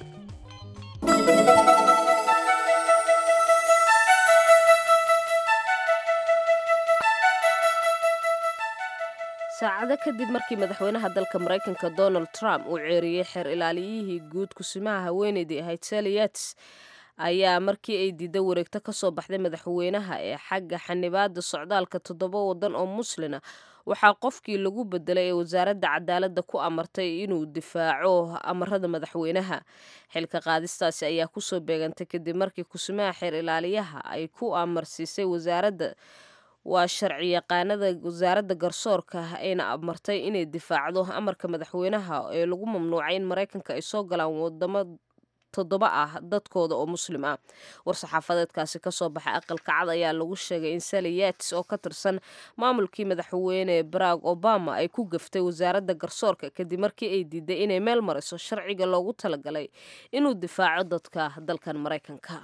saacado kadib markii madaxweynaha dalka maraykanka donald trump uu ceeriyey xeer ilaaliyihii guud kusimaha haweeneydii ahayd sally yates ayaa markii ay diiday wareegto ka soo baxday madaxweynaha ee xagga xanibaada socdaalka toddoba wadan oo muslina waxaa qofkii lagu bedelay ee wasaaradda cadaaladda ku amartay inuu difaaco amarada madaxweynaha xilka qaadistaasi ayaa kusoo beegantay kadib markii kusimaha xeer ilaaliyaha ay ku amarsiisay wasaaradda waa sharci yaqaanada wasaaradda garsoorka ayna amartay inay difaacdo amarka madaxweynaha ee lagu mamnuucay in maraykanka ay soo galaan wadamo toddoba ah dadkooda oo muslim ah war-saxaafadeedkaasi kasoo baxay aqalka cad ayaa lagu sheegay in sally yates oo ka tirsan maamulkii madaxweyne barack obama ay ku gaftay wasaaradda garsoorka kadib markii ay diiday inay meel mariso sharciga loogu talagalay inuu difaaco dadka dalkan maraykanka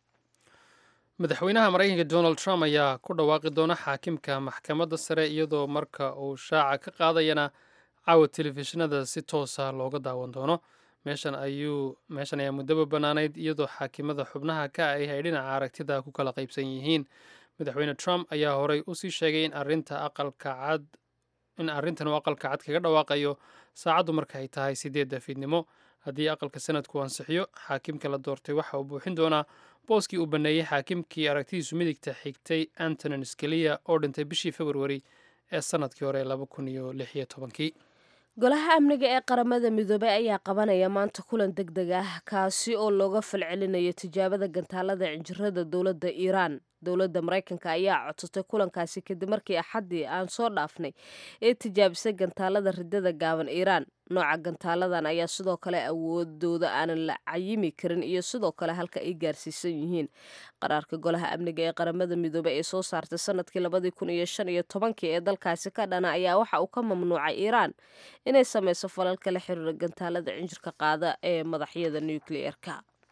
madaxweynaha maraykanka donald trump ayaa ku dhawaaqi doona xaakimka maxkamadda sare iyadoo marka uu shaaca ka qaadayana caawa telefishinada si toosa looga daawan doono meeshan ayuu meeshan ayaa muddaba bannaanayd iyadoo xaakimada xubnaha ka ahi ay dhinaca aragtida ku kala qaybsan yihiin madaxweyne trump ayaa horey usii sheegay in arinta aqalka cad in arrintan uu aqalka cad kaga dhawaaqayo saacaddu marka ay tahay sideedda fiidnimo haddii aqalka sanadku ansixiyo xaakimka la doortay waxa uu buuxin doonaa booskii uu banneeyey xaakimkii aragtidiisu midigta xigtay antonin scalia oo dhintay bishii februari ee sanadkii hore laba kun iyo lix iyo tobankii golaha amniga ee qaramada midoobey ayaa qabanaya maanta kulan deg deg ah kaasi oo looga falcelinayo tijaabada gantaalada cinjirada dowladda iiraan dowladda maraykanka ayaa codsatay kulankaasi kadib markii axaddii aan soo dhaafnay ee tijaabisay gantaalada ridada gaaban iiraan nooca gantaaladan ayaa sidoo kale awoodooda aanan la cayimi karin iyo sidoo kale halka ay gaarsiisan yihiin qaraarka golaha amniga ee qaramada midoobey ee soo saartay sanadkii labadii kun iyo shan iyo tobankii ee dalkaasi ka dhana ayaa waxa uu ka mamnuucay iiraan inay sameyso falalka la xiriira gantaalada cinjirka qaada ee madaxyada nukliyeerka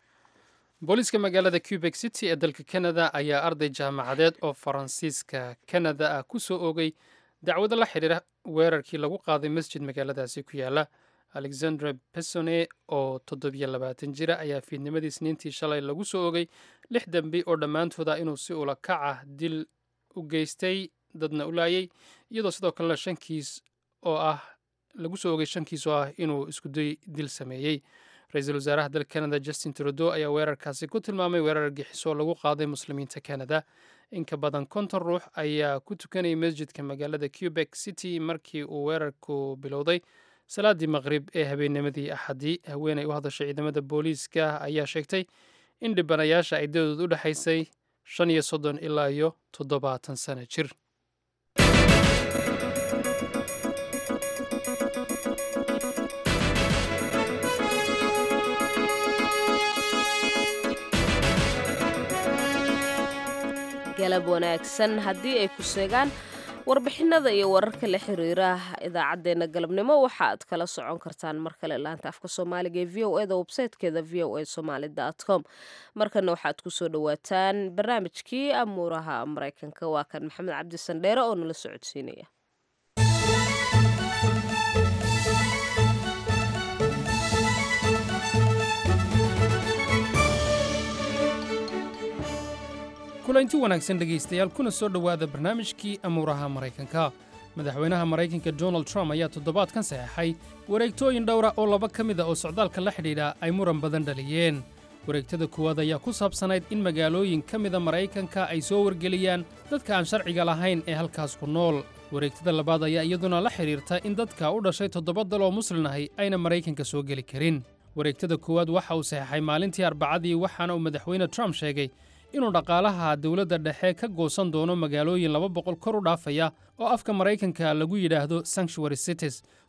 booliiska magaalada cubek city ee dalka canada ayaa arday jaamacadeed oo faransiiska canada ah ku soo oogay dacwado la xidhiira weerarkii lagu qaaday masjid magaaladaasi ku yaala alexandre besone oo toddobiyo labaatan jira ayaa fiidnimadii isniintii shalay lagu soo oogay lix dembi oo dhammaantooda inuu si ula kac ah dil u geystay dadna u laayay iyadoo sidoo kalena shankiis oo ah lagu soo oogay shankiis oo ah inuu iskuday dil sameeyey ra-iisul wasaaraha dalka canada justin trudeau ayaa weerarkaasi ku tilmaamay weerar argixisoo lagu qaaday muslimiinta canada in ka badan konton ruux ayaa ku tukanayay masjidka magaalada cubek city markii uu weerarku bilowday salaadii maqrib ee habeennimadii axadii haweeney u hadashay ciidamada booliiska ayaa sheegtay in dhibanayaasha ay dadood u dhexaysay shan iyo soddon ilaa iyo toddobaatan sano jir galab wanaagsan haddii ay ku seegaan warbixinada iyo wararka la xiriira idaacaddeenna galabnimo waxa aad kala socon kartaan mar kale laanta afka soomaaliga ee v o e da websaytekeeda v o a somaali com markana waxaad kusoo dhawaataan barnaamijkii amuuraha maraykanka waa kan maxamed cabdi sandheere oo nala socodsiinaya kulanti wanaagsan dhegaystayaal kuna soo dhowaada barnaamijkii amuuraha maraykanka madaxweynaha maraykanka donald trump ayaa toddobaadkan saxeexay wareegtooyin dhowra oo laba ka mid a oo socdaalka la xidhiidha ay muran badan dhaliyeen wareegtada kuwaad ayaa ku saabsanayd in magaalooyin ka mida maraykanka ay soo wargeliyaan dadka aan sharciga lahayn ee halkaas ku nool wareegtada labaad ayaa iyaduna la xidhiirta in dadka u dhashay toddoba dal oo muslin ahi ayna maraykanka soo geli karin wareegtada koowaad waxa uu saxeexay maalintii arbacadii waxaana uu madaxweyne trump sheegay inuu dhaqaalaha dowladda dhexe ka goosan doono magaalooyin laba boqol kor u dhaafaya oo afka maraykanka lagu yidhaahdo sanctuary cities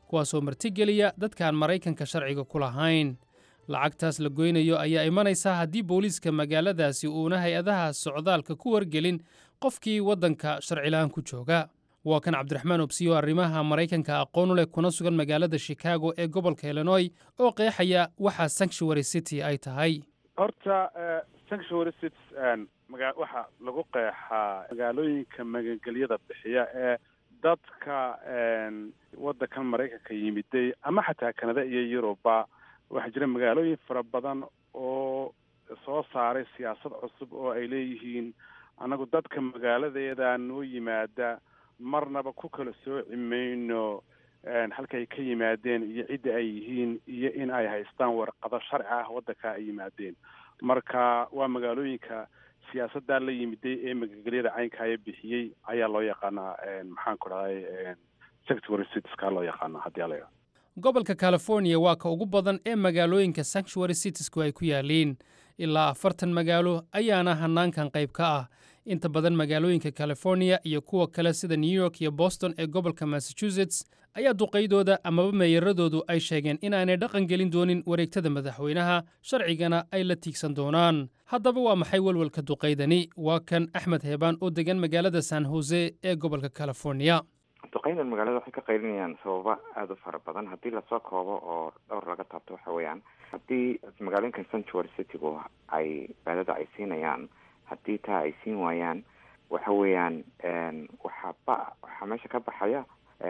kuwaasoo martigeliya dadkaan maraykanka sharciga ku lahayn lacagtaas la goynayo ayaa imanaysaa haddii booliiska magaaladaasi uuna hay-adaha socdaalka ku wargelin qofkii waddanka sharcilahaan ku jooga waa kan cabdiraxmaan obsiyo arrimaha maraykanka aqoon u leh kuna sugan magaalada shikaago ee gobolka illinoy oo qeexaya waxa sanctuary city ay tahay horta sanctuary cities maga waxa lagu qeexaa magaalooyinka magangelyada bixiya ee dadka waddankan maraykanka yimiday ama xataa kanada iyo yuruba waxaa jira magaalooyin fara badan oo soo saaray siyaasad cusub oo ay leeyihiin annagu dadka magaaladeeda noo yimaada marnaba ku kala sooci mayno halka ay ka yimaadeen iyo cidda ay yihiin iyo in ay haystaan warqado sharci ah waddanka ay yimaadeen marka waa magaalooyinka siyaasaddaa la yimiday ee magangelyada caynkaya bixiyey ayaa loo yaqaanaa maxaan ku dhahday secretary citieska loo yaqaana haddii ala gobolka california waa ka ugu badan ee magaalooyinka sanctuary citiesku ay ku yaaliin ilaa afartan magaalo ayaana hanaankan qayb ka ah inta badan magaalooyinka california iyo kuwa kale sida new york iyo boston ee gobolka massachusetts ayaa duqaydooda amaba meeyaradoodu ay sheegeen inaanay dhaqan gelin doonin wareegtada madaxweynaha sharcigana ay la tiigsan doonaan haddaba waa maxay welwelka duqaydani waa kan axmed heebaan oo degan magaalada san hose ee gobolka california duqeydan magaalada waxay ka qaylinayaan sababa aada u fara badan haddii lasoo koobo oo dhowr laga taabto waxa weeyaan haddii magaalooyinka sanctuary citygu ay baadada ay siinayaan haddii taa ay siin waayaan waxa weeyaan waxaa ba waxaa meesha ka baxaya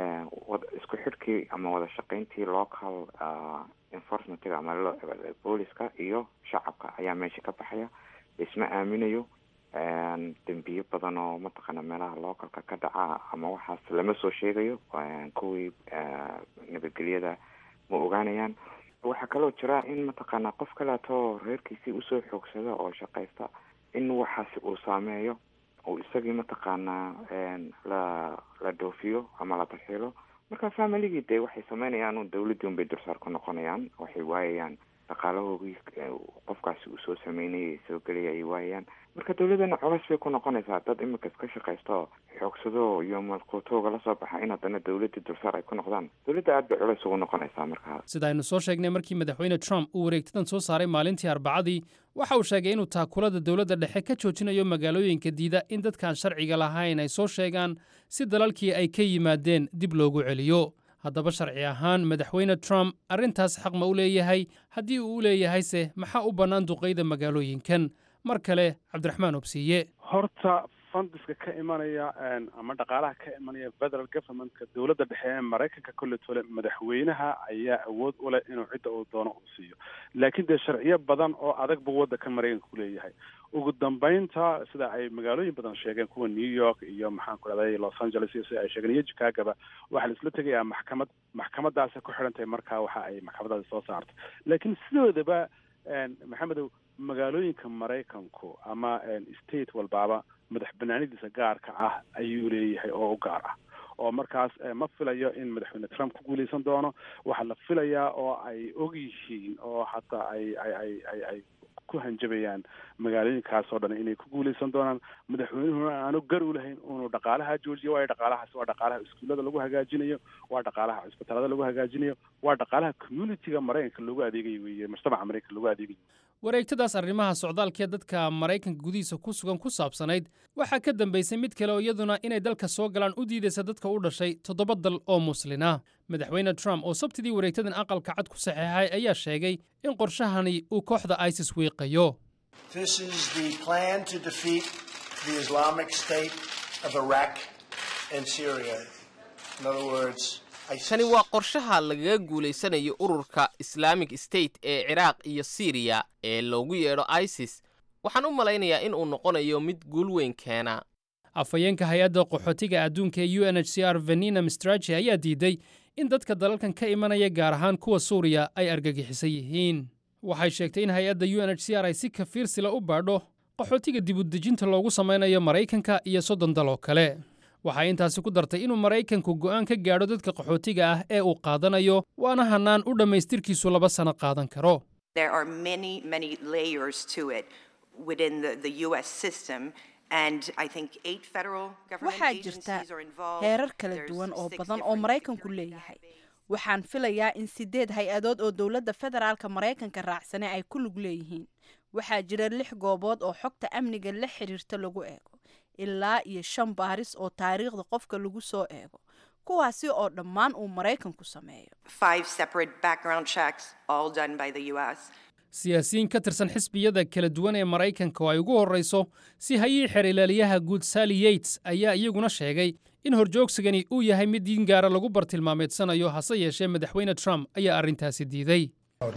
isku xidhkii ama wada shaqayntii local enforcementiga ama booliska iyo shacabka ayaa meesha ka baxaya laisma aaminayo dembiyo badan oo mataqaana meelaha localka ka dhaca ama waxaas lama soo sheegayo kuwii nabadgelyada ma ogaanayaan waxaa kaloo jira in mataqaana qof kaleeto reerkiisii usoo xoogsada oo shaqaysta in waxaasi uu saameeyo uu isagii mataqaanaa la la dhoofiyo ama la tarxiilo marka familigii dee waxay sameynayaan un dawladdii unbay dursaar ku noqonayaan waxay waayayaan dhaqaalahoogii qofkaasi uu soo sameynayay soo gelaya ay waayayaan marka dawladdana culays bay ku noqonaysaa dad imika iska shaqaysto xoogsado iyo malquutooga la soo baxa in haddana dawladdii dursaar ay ku noqdaan dawladda aad bay culays ugu noqonaysaa markaa sida aynu soo sheegnay markii madaxweyne trump uu wareegtadan soo saaray maalintii arbacadii waxa uu sheegay inuu taakulada dowladda dhexe ka joojinayo magaalooyinka diida in dadkaan sharciga lahayn ay soo sheegaan si dalalkii ay ka yimaadeen dib loogu celiyo haddaba sharci ahaan madaxweyne trump arrintaas xaq ma u leeyahay haddii uu u leeyahayse maxaa u bannaan duqayda magaalooyinkan mar kale cabdiraxmaan obsiiye horta fundiska ka imanaya ama dhaqaalaha ka imanaya federal governmentka dowladda dhexe ee maraykanka kolle tole madaxweynaha ayaa awood u leh inuu cidda uu doono uu siiyo laakiin dee sharciyo badan oo adag buu waddanka maraykanka ku leeyahay ugu dambeynta sida ay magaalooyin badan sheegeen kuwa new york iyo maxaan ku dhahday los angeles iyo sida ay sheegeen iyo chicagoba waxaa la isla tegayaa maxkamad maxkamadaasi ku xidhan tahay markaa waxa ay maxkamadaasi soo saartay laakiin sidoodaba maxamedow magaalooyinka maraykanku ama state walbaaba madax banaanidiisa gaarka ah ayuu leeyahay oo u gaar ah oo markaas ma filayo in madaxweyne trump ku guuleysan doono waxaa la filayaa oo ay og yihiin oo hataa ay ay ay ay ay ku hanjabayaan magaalooyinkaas oo dhan inay ku guuleysan doonaan madaxweynuhuna aanu gar u lahayn inuu dhaqaalaha joojiyo waayo dhaqaalahaas waa dhaqaalaha iskuullada lagu hagaajinayo waa dhaqaalaha cisbitaalada lagu hagaajinayo waa dhaqaalaha communityga maraykanka loogu adeegayo weeye mujtamaca maraykanka loogu adeegayo wareegtadaas arrimaha socdaalkee dadka maraykanka gudihiisa ku sugan ku saabsanayd waxaa ka dambaysay mid kale oo iyaduna inay dalka soo galaan u diidaysa dadka u dhashay toddoba dal oo muslina madaxweyne trump oo sabtidii wareegtadan aqalka cad ku saxeexay ayaa sheegay in qorshahani uu kooxda isis wiiqayo kani waa qorshaha lagaga guulaysanayo ururka islaamic state ee ciraaq iyo siriya ee loogu yeedho isis waxaan u malaynayaa in uu noqonayo mid guul weyn keena afhayeenka hay-adda qaxootiga adduunka ee u n h c r venina mistrachi ayaa diiday in dadka dalalkan ka imanaya gaar ahaan kuwa suuriya ay argagixisan yihiin waxay sheegtay in hay-adda u n h c r ay si kafiirsila u baadho qaxootiga dibudejinta loogu samaynayo maraykanka iyo soddon dal oo kale waxay intaasi ku dartay inuu maraykanku go'aan ka gaadho dadka qaxootiga ah ee uu qaadanayo waana hannaan u dhammaystirkiisu laba sano qaadan karo waxaa jirta heerar kala duwan oo badan oo maraykanku leeyahay waxaan filayaa in sideed hay-adood oo dowladda federaalka maraykanka raacsane ay ku lug leeyihiin waxaa jira lix goobood oo xogta amniga la xiriirta lagu eego ilaa iyo shan baaris oo taariikhda qofka lagu soo eego kuwaasi oo dhammaan uu maraykanku sameeyo siyaasiyiin ka tirsan xisbiyada kala duwan ee maraykanka oo ay ugu horrayso si hayii xer ilaaliyaha guud sally yates ayaa iyaguna sheegay in horjoogsigani uu yahay mid diin gaara lagu bartilmaameedsanayo hase yeeshee madaxweyne trump ayaa arrintaasi diiday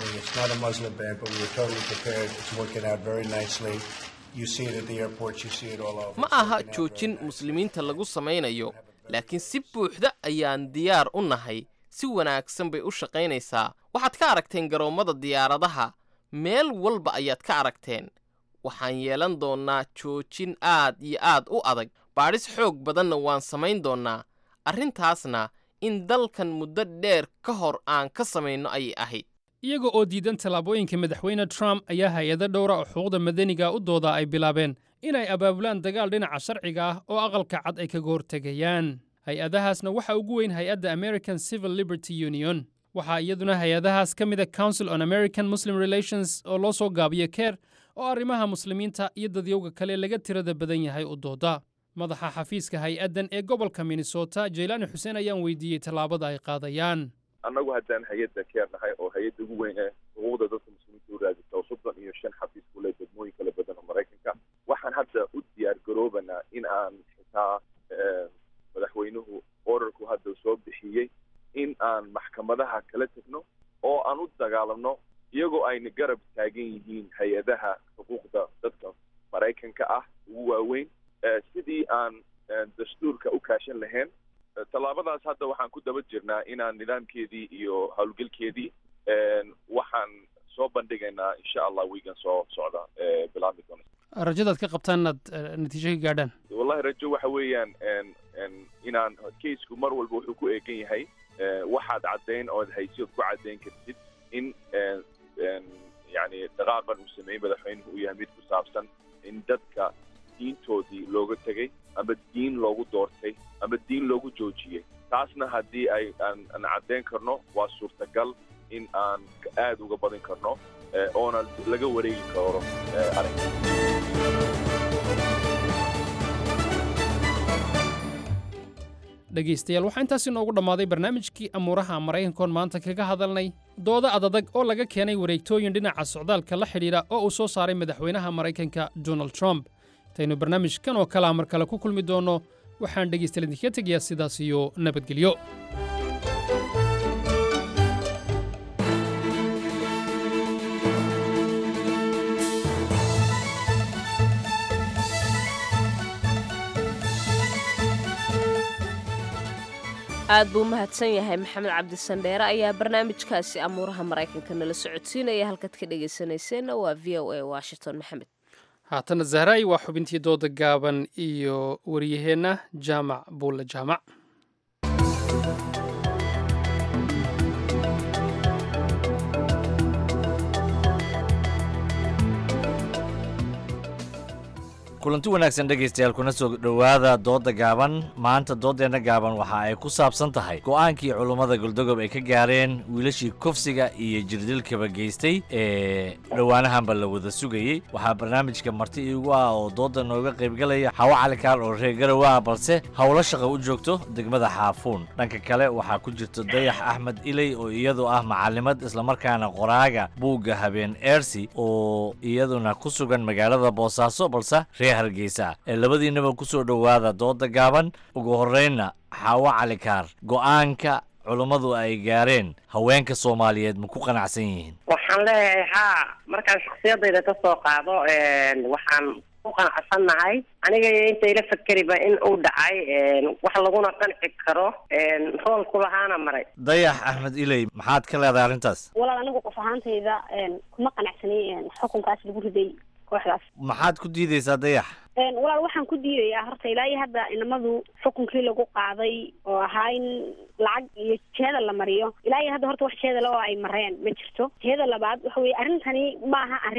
ma aha joojin muslimiinta lagu samaynayo laakiin si buuxda ayaan diyaar u nahay si wanaagsan bay u shaqaynaysaa waxaad ka aragteen garoommada diyaaradaha meel walba ayaad ka aragteen waxaan yeelan doonnaa joojin aad iyo aad u adag baadhis xoog badanna waan samayn doonnaa arrintaasna in dalkan muddo dheer ka hor aan ka samayno ayay ahayd iyaga oo diidan tallaabooyinka madaxweyne trump ayaa hay-ado dhowra oo xuquuqda madaniga u dooda ay bilaabeen inay abaabulaan dagaal dhinaca sharciga ah oo aqalka cad ay kaga hortegayaan hay-adahaasna waxaa ugu weyn hay-adda american civil liberty union waxaa iyaduna hay-adahaas ka mida council on american muslim relations oo loo soo gaabiyo keer oo arrimaha muslimiinta iyo dadyowga kale laga tirada badan yahay u dooda madaxa xafiiska hay-addan ee gobolka minnesota jaylaani xuseen ayaan weydiiyey tallaabada ay qaadayaan annagu haddaan hay-adda keer nahay oo hay-adda ugu weyn ee xuquuqda dadka muslimiinta u raadisa oo soddon iyo shan xafiis ku leh degmooyin kala badan oo maraykanka waxaan hadda u diyaar garoobanaa in aan xitaa madaxweynuhu orarku hadda soo bixiyey in aan maxkamadaha kala tegno oo aan u dagaalamno iyagoo ayna garab taagan yihiin hay-adaha xuquuqda dadka maraykanka ah ugu waaweyn sidii aan dastuurka u kaashan lahayn tallaabadaas hadda waxaan ku daba jirnaa inaan nidaamkeedii iyo howlgelkeedii waxaan soo bandhigaynaa insha allah wiigan soo socda bilaabmi doona rajadaad ka qabtaan inaad natiijo ka gaadhaan wallahi rajo waxa weeyaan inaan kaisku mar walba wuxuu ku eegan yahay waxaad caddayn ood haysi ood ku caddayn kartid in yani dhaqaaqan uu sameeyey madaxweynuhu uu yahay mid ku saabsan in dadka diintoodii looga tegey ama diin loogu doortay ama diin loogu joojiyey taasna haddii ay aan aan caddayn karno waa suurtagal in aan aada uga badin karno oona laga wareegi karo arrinka dhegaystayaal waxaa intaas inoogu dhammaaday barnaamijkii amuuraha maraykankoon maanta kaga hadalnay dooda adadag oo laga keenay wareegtooyin dhinaca socdaalka la xidhiidha oo uu soo saaray madaxweynaha maraykanka donald trump intaynu barnaamijkan oo kalea mar kale ku kulmi doonno waxaan dhegaystayaal idinkaga tegayaa sidaas iyo nabadgelyo aad buu mahadsan yahay maxamed cabdisandheere ayaa barnaamijkaasi amuuraha maraykanka nala socodsiinaya halkaad ka dhegaysanayseena waa v o a washington maxamed haatana zahraay waa xubintii dooda gaaban iyo wariyaheenna jaamac buulle jaamac kulanti wanaagsan dhegaystayaal kuna soo dhowaada doodda gaaban maanta dooddeenna gaaban waxa ay ku saabsan tahay go'aankii culummada goldogob ay ka gaareen wiilashii kufsiga iyo jirdilkaba geystay ee dhowaanahanba la wada sugayey waxaa barnaamijka marti iigu ah oo doodda nooga qaybgalaya xawo calikaal oo reer garow ah balse howlo shaqo u joogto degmada xaafuun dhanka kale waxaa ku jirta dayax axmed iley oo iyadu ah macalimad islamarkaana qoraaga buugga habeen eersi oo iyaduna ku sugan magaalada boosaaso balse hargeysa ee labadiinaba ku soo dhowaada dooda gaaban ugu horreynna xaawo calikaar go'aanka culummadu ay gaareen haweenka soomaaliyeed ma ku qanacsan yihiin waxaan leeyahay haa markaan shaksiyadayda ka soo qaado waxaan ku qanacsannahay aniga inta ila fakeriba in uu dhacay wax laguna qanci karo rool ku lahaana maray dayax axmed iley maxaad ka leedahay arrintaas walaal anigu qof ahaantayda kuma qanacsanay xukunkaas lagu riday kooxdaas maxaad ku diidaysaa dayax walaal waxaan ku diidayaa horta ilaa iyo hadda inamadu xukunkii lagu qaaday oo ahaa in lacag iyo jeeda la mariyo ilaa iyo hadda horta wax jeeda le oo ay mareen ma jirto jeeda labaad waxa weye arrintani maaha arrin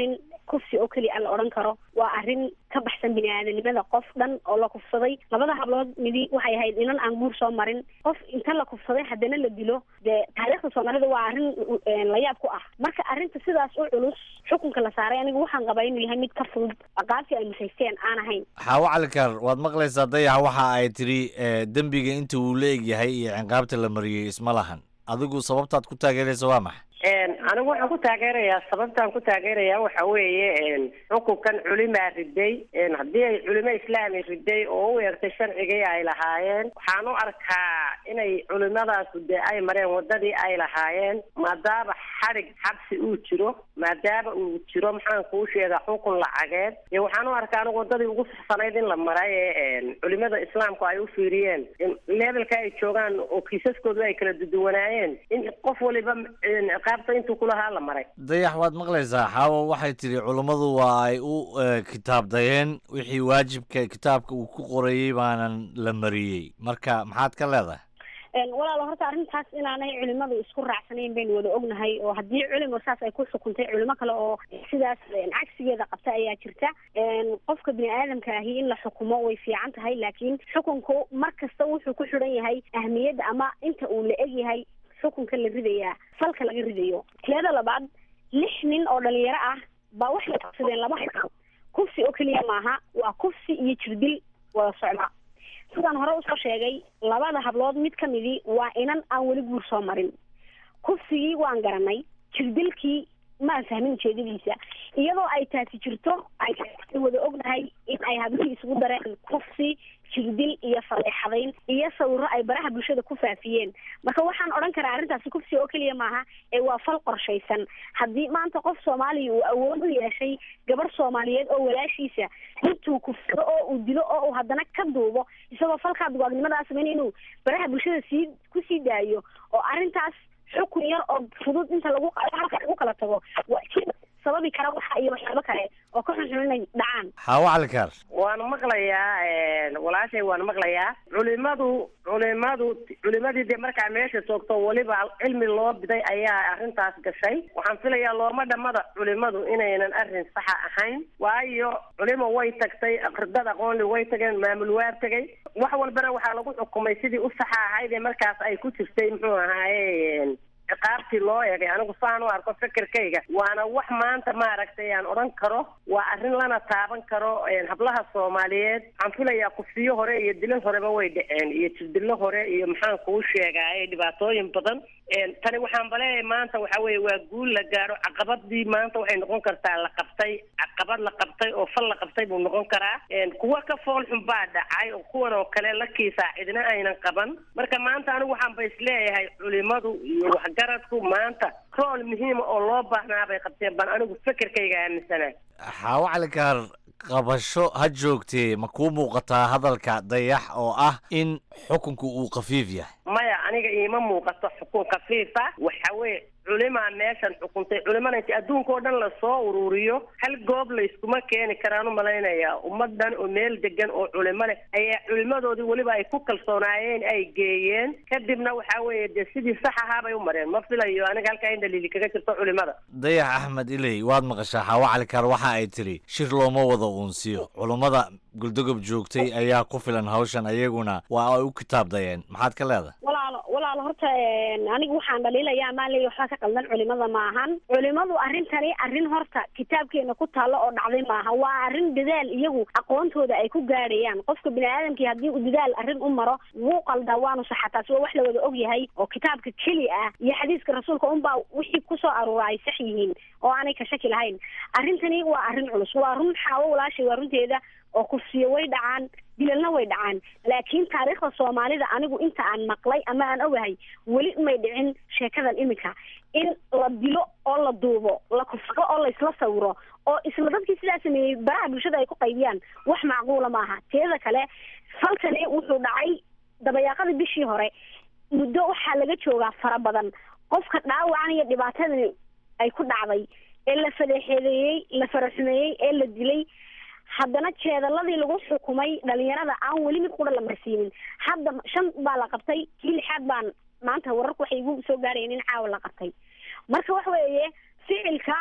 kufsi oo keliya la odhan karo waa arrin ka baxsan bini aadanimada qof dhan oo la kufsaday labada hablood midi waxay ahayd inan aan guur soo marin qof inta la kufsaday haddana la dilo dee taariikhda soomaalida waa arrin la yaab ku ah marka arrinta sidaas u culus xukunka la saaray aniga waxaan qabaa inuu yahay mid ka fudud aqaabtii ay musaysteen aan ahayn xaawo calikar waad maqlaysaa dayax waxa ay tidhi dembiga inta uu la eg yahay iyo ciqaabta la mariyey isma lahan adigu sababtaad ku taageeraysa waa maxay anigu waxaan ku taageerayaa sababtaan ku taageerayaa waxa weeye xukunkan culimaa riday haddii ay culimo islaami riday oo u eegtay sharcigii ay lahaayeen waxaan u arkaa inay culimadaasu dee ay mareen wadadii ay lahaayeen maadaama xadhig xabsi uu jiro maadaama uu jiro maxaan kuu sheegaa xukun lacageed ee waxaan u arkaa anigu wadadii ugu saxsanayd in la maray ee culimada islaamku ay u fiiriyeen levelka ay joogaan oo kiisaskoodu ay kala duduwanaayeen in qof waliba ciqaabta intuu kulahaa la maray dayax waad maqlaysaa xaawo waxay tidhi culummadu waa ay u kitaabdayeen wixii waajibka kitaabka uu ku qorayey baanan la mariyey marka maxaad ka leedahay walaalo horta arrintaas inaanay culimadu isku raacsanayn baynu wada ognahay oo haddii culimo saas ay ku xukuntay culimo kale oo sidaas cagsigeeda qabta ayaa jirta qofka bini aadamka ahi in la xukumo way fiican tahay laakiin xukunku mar kasta wuxuu ku xidhan yahay ahmiyadda ama inta uu la eg yahay xukunka la ridayaa falka laga ridayo teeda labaad lix nin oo dhalinyaro ah baa waxay qabsadeen laba xukun kufsi oo keliya maaha waa kufsi iyo jirdil wada socda sidaan hore usoo sheegay labada hablood mid ka midii waa inan aan weli guur soo marin kufsigii waan garanay jirdilkii maan fahmin ujeedadiisa iyadoo ay taasi jirto ay wada ognahay in ay hablihii isugu dareen kufsi jirdil iyo faleexadayn iyo sawiro ay baraha bulshada ku faafiyeen marka waxaan odhan karaa arrintaasi kufsi oo keliya maaha ee waa fal qorshaysan haddii maanta qof soomaaliya uu awood u yeeshay gabarh soomaaliyeed oo walaashiisa intuu kufsado oo uu dilo oo uu haddana ka duubo isagoo falkaa dugaagnimadaa sameyn inuu baraha bulshada sii kusii daayo oo arrintaas xukun yar oo fudud inta lagu halka lagu kala tago sababi kara waxa iyo waxyaabo kale oo ka xunxun inay dhacaan xaawo calikar waan maqlayaa walaashay waan maqlayaa culimadu culimadu culimadii dee markaa meesha joogto weliba cilmi loo biday ayaa arrintaas gashay waxaan filayaa looma dhamada culimadu inaynan arrin saxa ahayn waayo culimo way tagtay aqridad aqoonli way tageen maamul waa tegay wax walbana waxaa lagu xukumay sidii u saxa ahayd ee markaas ay ku jirtay muxuu ahaaye ciqaabtii loo eegay anigu saan u arko fikirkayga waana wax maanta maaragtay aan odhan karo waa arrin lana taaban karo hablaha soomaaliyeed waxaan filayaa kufsiyo hore iyo dilo horeba way dhaceen iyo jirdilo hore iyo maxaan kuu sheegaaye dhibaatooyin badan tani waxaan baleeyahay maanta waxa weeye waa guul la gaaro caqabadii maanta waxay noqon kartaa la qabtay caqabad la qabtay oo fal la qabtay buu noqon karaa kuwa ka fool xun baa dhacay oo kuwan oo kale la kiisaa cidina aynan qaban marka maanta anigu waxaan ba isleeyahay culimadu iyo waxgaradku maanta rool muhiima oo loo baahnaa bay qabteen baan anigu fikirkayga aaminsanaa xaawo calikar qabasho ha joogtee ma kuu muuqataa hadalka dayax oo ah in xukunku uu khafiif yahay maya aniga iima muuqato xukun khafiifa waxa weye culimaa meeshan xukuntay culimana inti adduunka oo dhan lasoo ururiyo hal goob layskuma keeni karaan u malaynayaa ummadan oo meel degan oo culimo leh ayaa culimadoodii weliba ay ku kalsoonaayeen ay geeyeen kadibna waxa weeye dee sidii sax ahaa bay u mareen ma filayo aniga halkaa in dhaliili kaga jirto culimada dayax axmed iley waad maqashaa xaawo calikar waxa ay tidhi shir looma wada uunsiyo culummada guldogob joogtay ayaa ku filan hawshan ayaguna waa ay u kitaabdayeen maxaad ka leedahay walaalo walaalo horta anigu waxaan dhaliilayaa maa leeya waxbaa ka qaldan culimada maahan culimadu arrintani arrin horta kitaabkeena ku taallo oo dhacday maaha waa arrin dadaal iyagu aqoontooda ay ku gaadhayaan qofka bini aadamkii haddii uu dadaal arrin u maro wuu qaldaa waanu saxa taasi waa wax la wada og yahay oo kitaabka keli ah iyo xadiiska rasuulka unbaa wixii kusoo aruura ay sax yihiin oo aanay ka shaki lahayn arrintani waa arrin culus waa run xaawo walaashay waa runteeda oo kufsiyo way dhacaan dilalna way dhacaan laakiin taariikhda soomaalida anigu inta aan maqlay ama aan ogahay weli may dhicin sheekadan iminka in la dilo oo la duubo la kufsado oo laysla sawiro oo isla dadkii sidaa sameeyey baraha bulshada ay ku qaybiyaan wax macquula maaha teeda kale falkani wuxuu dhacay dabayaaqadii bishii hore muddo waxaa laga joogaa fara badan qofka dhaawacan iyo dhibaatadani ay ku dhacday ee la fadeexeedeeyey la faraxumeeyey ee la dilay haddana jeedaladii lagu xukumay dhalinyarada aan weli mid qura la marsiinin hadda shan baa la qabtay kii lixaad baan maanta wararku waxay igu soo gaarayeen in caawa la qabtay marka waxa weeye ficilka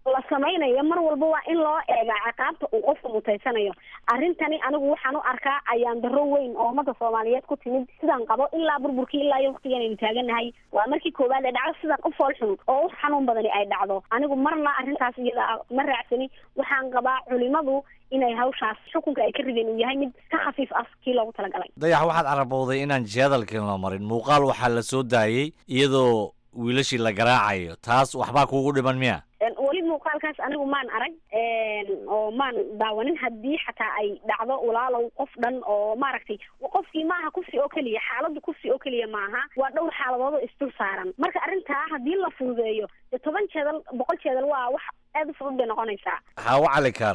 la samaynayo mar walba waa in loo eegaa ciqaabta uu qofku mutaysanayo arrintani anigu waxaan u arkaa ayaan darro weyn oo ummadda soomaaliyeed ku timid sidaan qabo ilaa burburkii ilaa iyo waqtigan aynu taaganahay waa markii koowaad ee dhacdo sidan u fool xun oo u xanuun badani ay dhacdo anigu marna arrintaas iyada ah ma raacsani waxaan qabaa culimadu inay hawshaas xukunka ay ka rideen uu yahay mid ka khafiif ah kii loogu talagalay dayax waxaad carabowday inaan jihadalkii la marin muuqaal waxaa la soo daayey iyadoo wiilashii la garaacayo taas waxbaa kuugu dhiman miya weli muuqaalkaas anigu maan arag oo maan daawanin haddii xataa ay dhacdo walaalow qof dhan oo maaragtay qofkii maaha kufsi oo keliya xaaladdu kufsi oo keliya maaha waa dhowr xaaladood oo isdul saaran marka arrintaa haddii la fududeeyo dee toban jeedal boqol jeedal waa wax aada u fudud bay noqonaysaa xaawo cali kaar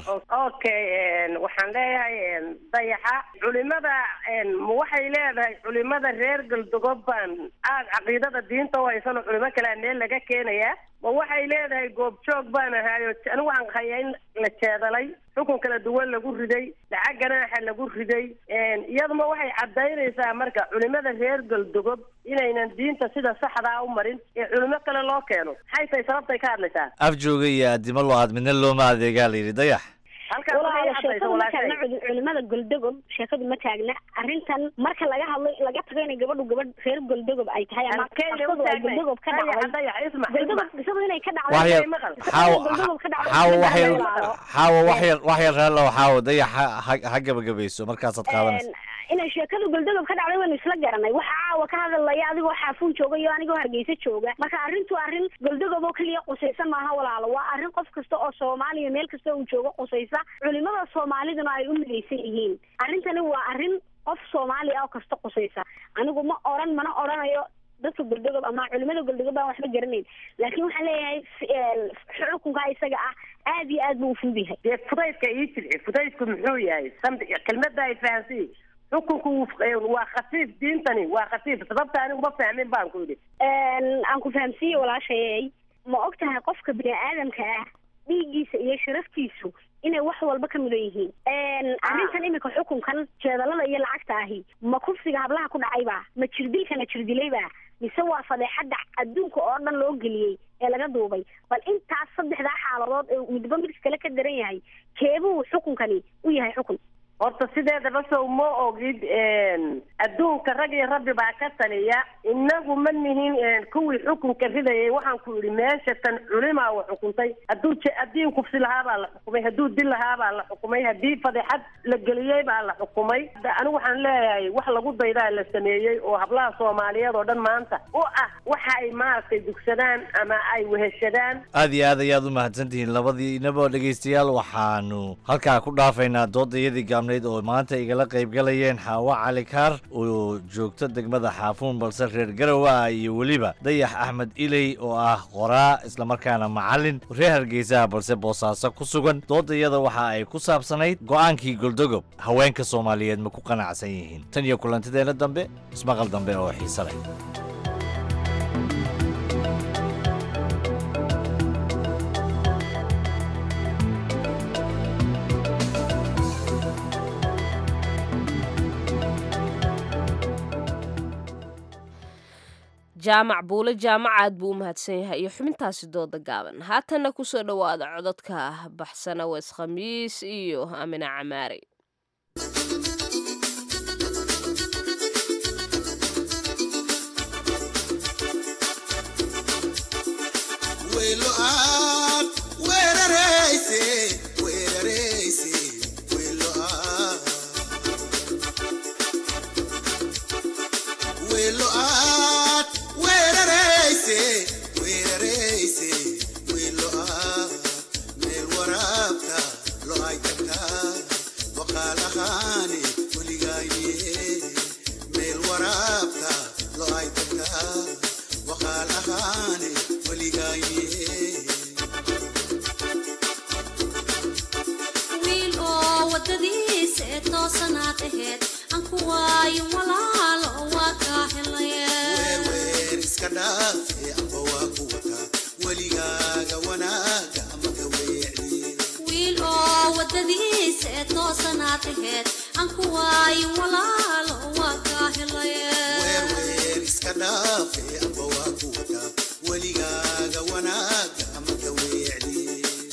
okay waxaan leeyahay dayaxa culimada ma waxay leedahay culimada reer galdogob baan aad caqiidada diinta u haysano culimo kalea meel laga keenayaa ma waxay leedahay goobjoog baan ahaayo anigu waxaan hayaa in la jeedalay xukun kala duwan lagu riday lacag ganaaxa lagu riday iyaduma waxay cadaynaysaa marka culimada reer galdogob inaynan diinta sida saxdaa u marin ee culimo kale loo keeno maxay tahay sababtay ka hadlaysaa afjooga iyo addimo loo aad midna looma adeegaa la yidhi dayax walaalo sheekadu ma taagna culimada goldogob sheekadu ma taagna arrintan marka laga hadlo laga tago inay gabadhu gabadh reer goldogob ay tahay ama qisadu ay goldogob ka dhacday goldogob qisadu inay ka wax yar dhacday xaawo goldogob ka dhacday xaawo wax yar xaawo wax yar wax yar raallow xaawo dayax ha- ha- ha gabagabayso markaasaad qaadanaysa inay sheekadu goldogob ka dhacday waynu isla garanay waxa caawa ka hadalaya adigoo xaafuun jooga iyo anigoo hargeysa jooga marka arrintu arrin goldogob oo keliya qusaysa maaha walaalo waa arrin qof kasta oo soomaaliya meel kasta uu joogo qusaysa culimada soomaaliduna ay u midaysan yihiin arrintani waa arrin qof soomaali ah oo kasta qusaysa anigu ma oran mana oranayo dadka goldogob ama culimada goldogob baan waxba garanayn laakiin waxaan leeyahay xukunka isaga ah aad iyo aad buu u fudud yahay dee fudaydka ii jilci fudaydku muxuu yahay samd kelmadda ay fahansiyi xukunku wuu- waa khafiif diintani waa khafiif sababta anigu ma fahmin baan ku yidhi aan ku fahamsiiye walaashayey ma og tahay qofka bini aadamka ah dhiiggiisa iyo sharaftiisu inay wax walba ka mudan yihiin arrintan imika xukunkan jeedalada iyo lacagta ahi ma kufsiga hablaha ku dhacayba ma jirdilkana jirdilayba mise waa fadeexadda adduunka oo dhan loo geliyey ee laga duubay bal intaas saddexdaa xaaladood ee midba mid kale ka daran yahay keebuu xukunkani u yahay xukun horta sideedaba sow ma ogid adduunka rag iyo rabbi baa ka taliya inagu ma nihin kuwii xukunka ridayay waxaan ku yidhi meesha tan culimaa wa xukuntay hadduu je- haddii kufsi lahaa baa la xukumay hadduu dil lahaa baa la xukumay haddii fadeexad la geliyey baa la xukumay Da- anigu waxaan leeyahay wax lagu daydaa la sameeyey oo hablaha soomaaliyeed oo dhan maanta u ah waxa ay maaragtay dugsadaan ama ay weheshadaan aad iyo aad ayaad u mahadsantihiin labadiinaba dhegaystayaal waxaanu halkaa ku dhaafaynaa doodayadii gaabnayd oo maanta igala qaybgalayeen xaawo cali kaar oo joogta degmada xaafuun balse reer garow ah iyo weliba dayax axmed iley oo ah qoraa islamarkaana macallin reer hargeysaha balse boosaaso ku sugan doodayada waxa ay ku saabsanayd go'aankii goldogob haweenka soomaaliyeed ma ku qanacsan yihiin tan iyo kulantideenna dambe ismaqal dambe oo xiise leh jaamac buule jaamacaad buu u mahadsan yahay iyo xubintaasi dooda gaaban haatanna kusoo dhowaada cododka baxsana weys khamiis iyo amina camaari welo aad weerarayse weerarayse welo aad welo aad weerarayse weerarayse welo aad meel waraabta lo ay tagtaa waqaalahaani weligaaye meel waraabta lo ay tagtaa waqaalahaani weligaaye wiil oo wadadiisa ee toosanaad aheyd aan ku waayo walaalo waa kaa helaye weer iska dhaafe amba waa ku wataa weligaaga wanaaga ama ka weecdiye wiil oo wadadiisa ee toosanaad aheyd aan ku waayo walaalo waa kaa helaye weer iska dhaafe amba waa ku wataa weligaaga wanaaga ama ka weecdiye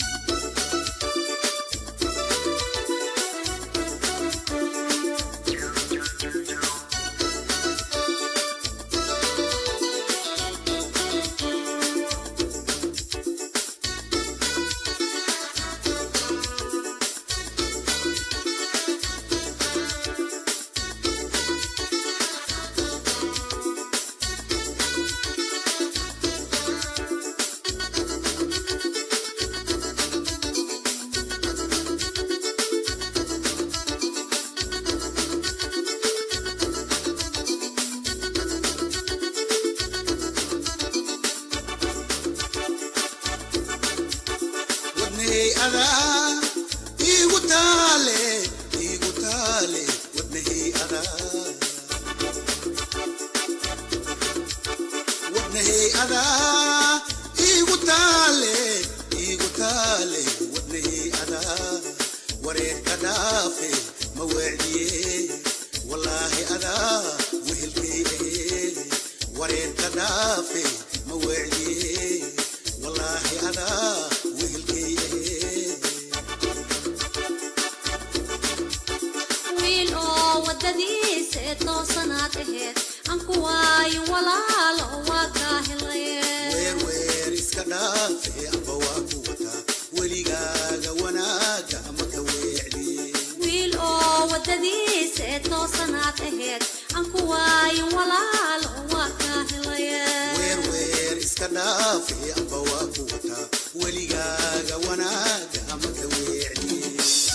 adaa igu taale igu taale wadnahey adaa wadnahey adaa igu taale igu taale wadnahey adaa wareerka dhaafe ma weecdiye wallaahi adaa wehelkay ahee wareerka dhaafe ma weecdiye wallaahi adaa wehelkay ahee wiil oo wadadiisa ee toosanaad aheed aan ku waayin walaalo waa kaa helaye weer iska dhaafe amba waa ku wataa weligaaga wanaaga ama ka weecdiye wiil oo wadadiisa ee toosanaad aheed aan ku waayin walaalo waa kaa helaye weer iska dhaafe amba waa ku wataa weligaaga wanaaga ama ka weecdiye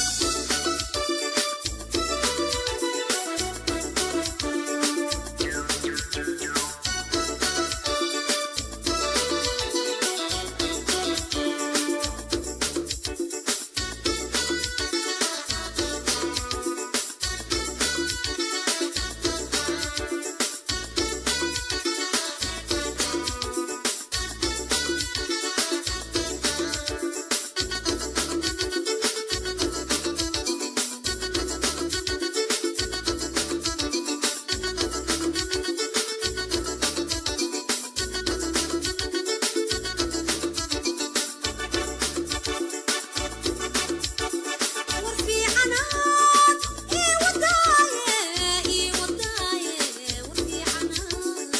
war fiicanaad ii wadaaye ii wadaaye war fiicanaad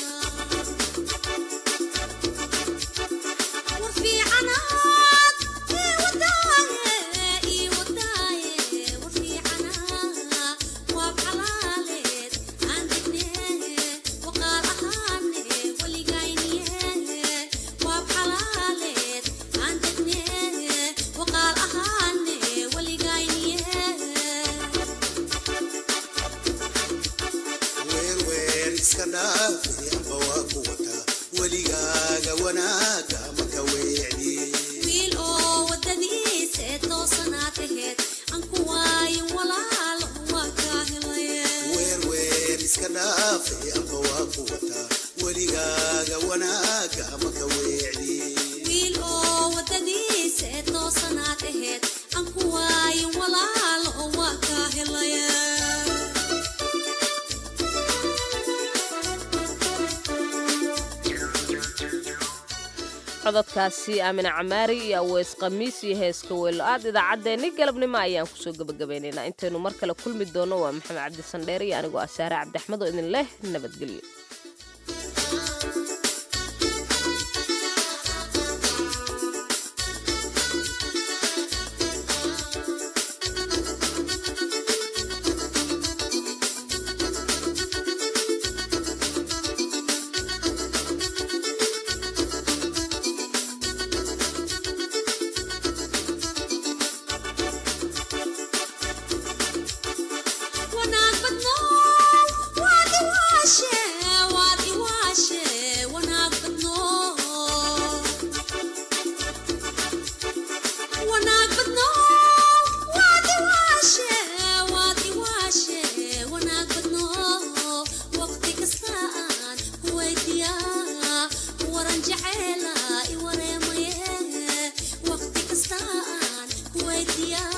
war fiicanaad ii wadaaye ii wadaaye war fiicanaad waab xalaaleed aan degnee waqaal ahaane waligayniye waab xalaaleed aan degnee waqaal ahaane waligayniye weer iska dhaafe amba waa ku wataa weligaaga wanaaga ama ka weecdiye wiil oo wadadiisa ee toosanaad aheed aan ku waayin walaalo waa kaa helaye weer iska dhaafe amba waa ku wataa weligaaga wanaaga ama ka weecdiye wiil oo wadadiisa ee toosanaad aheed aan ku waayin walaalo waa kaa helaye cododkaasi aamine camaari iyo aweys khamiis iyo heeska weylo aad idaacaddeenni galabnimo ayaan kusoo gebagabeynaynaa intaynu mar kale kulmi doono waa maxamed cabdi sandheer iyo anigoo ah saare cabdixmed oo idin leh nabadgelyo wanaag badno waad iwaashe waad iwaashe wanaag badno wanaag badno waad iwaashe waad iwaashe wanaag badno waqti kasta aan kuweydiyaa waran jeceela i wareemaye waqti kasta aan kuweydiyaa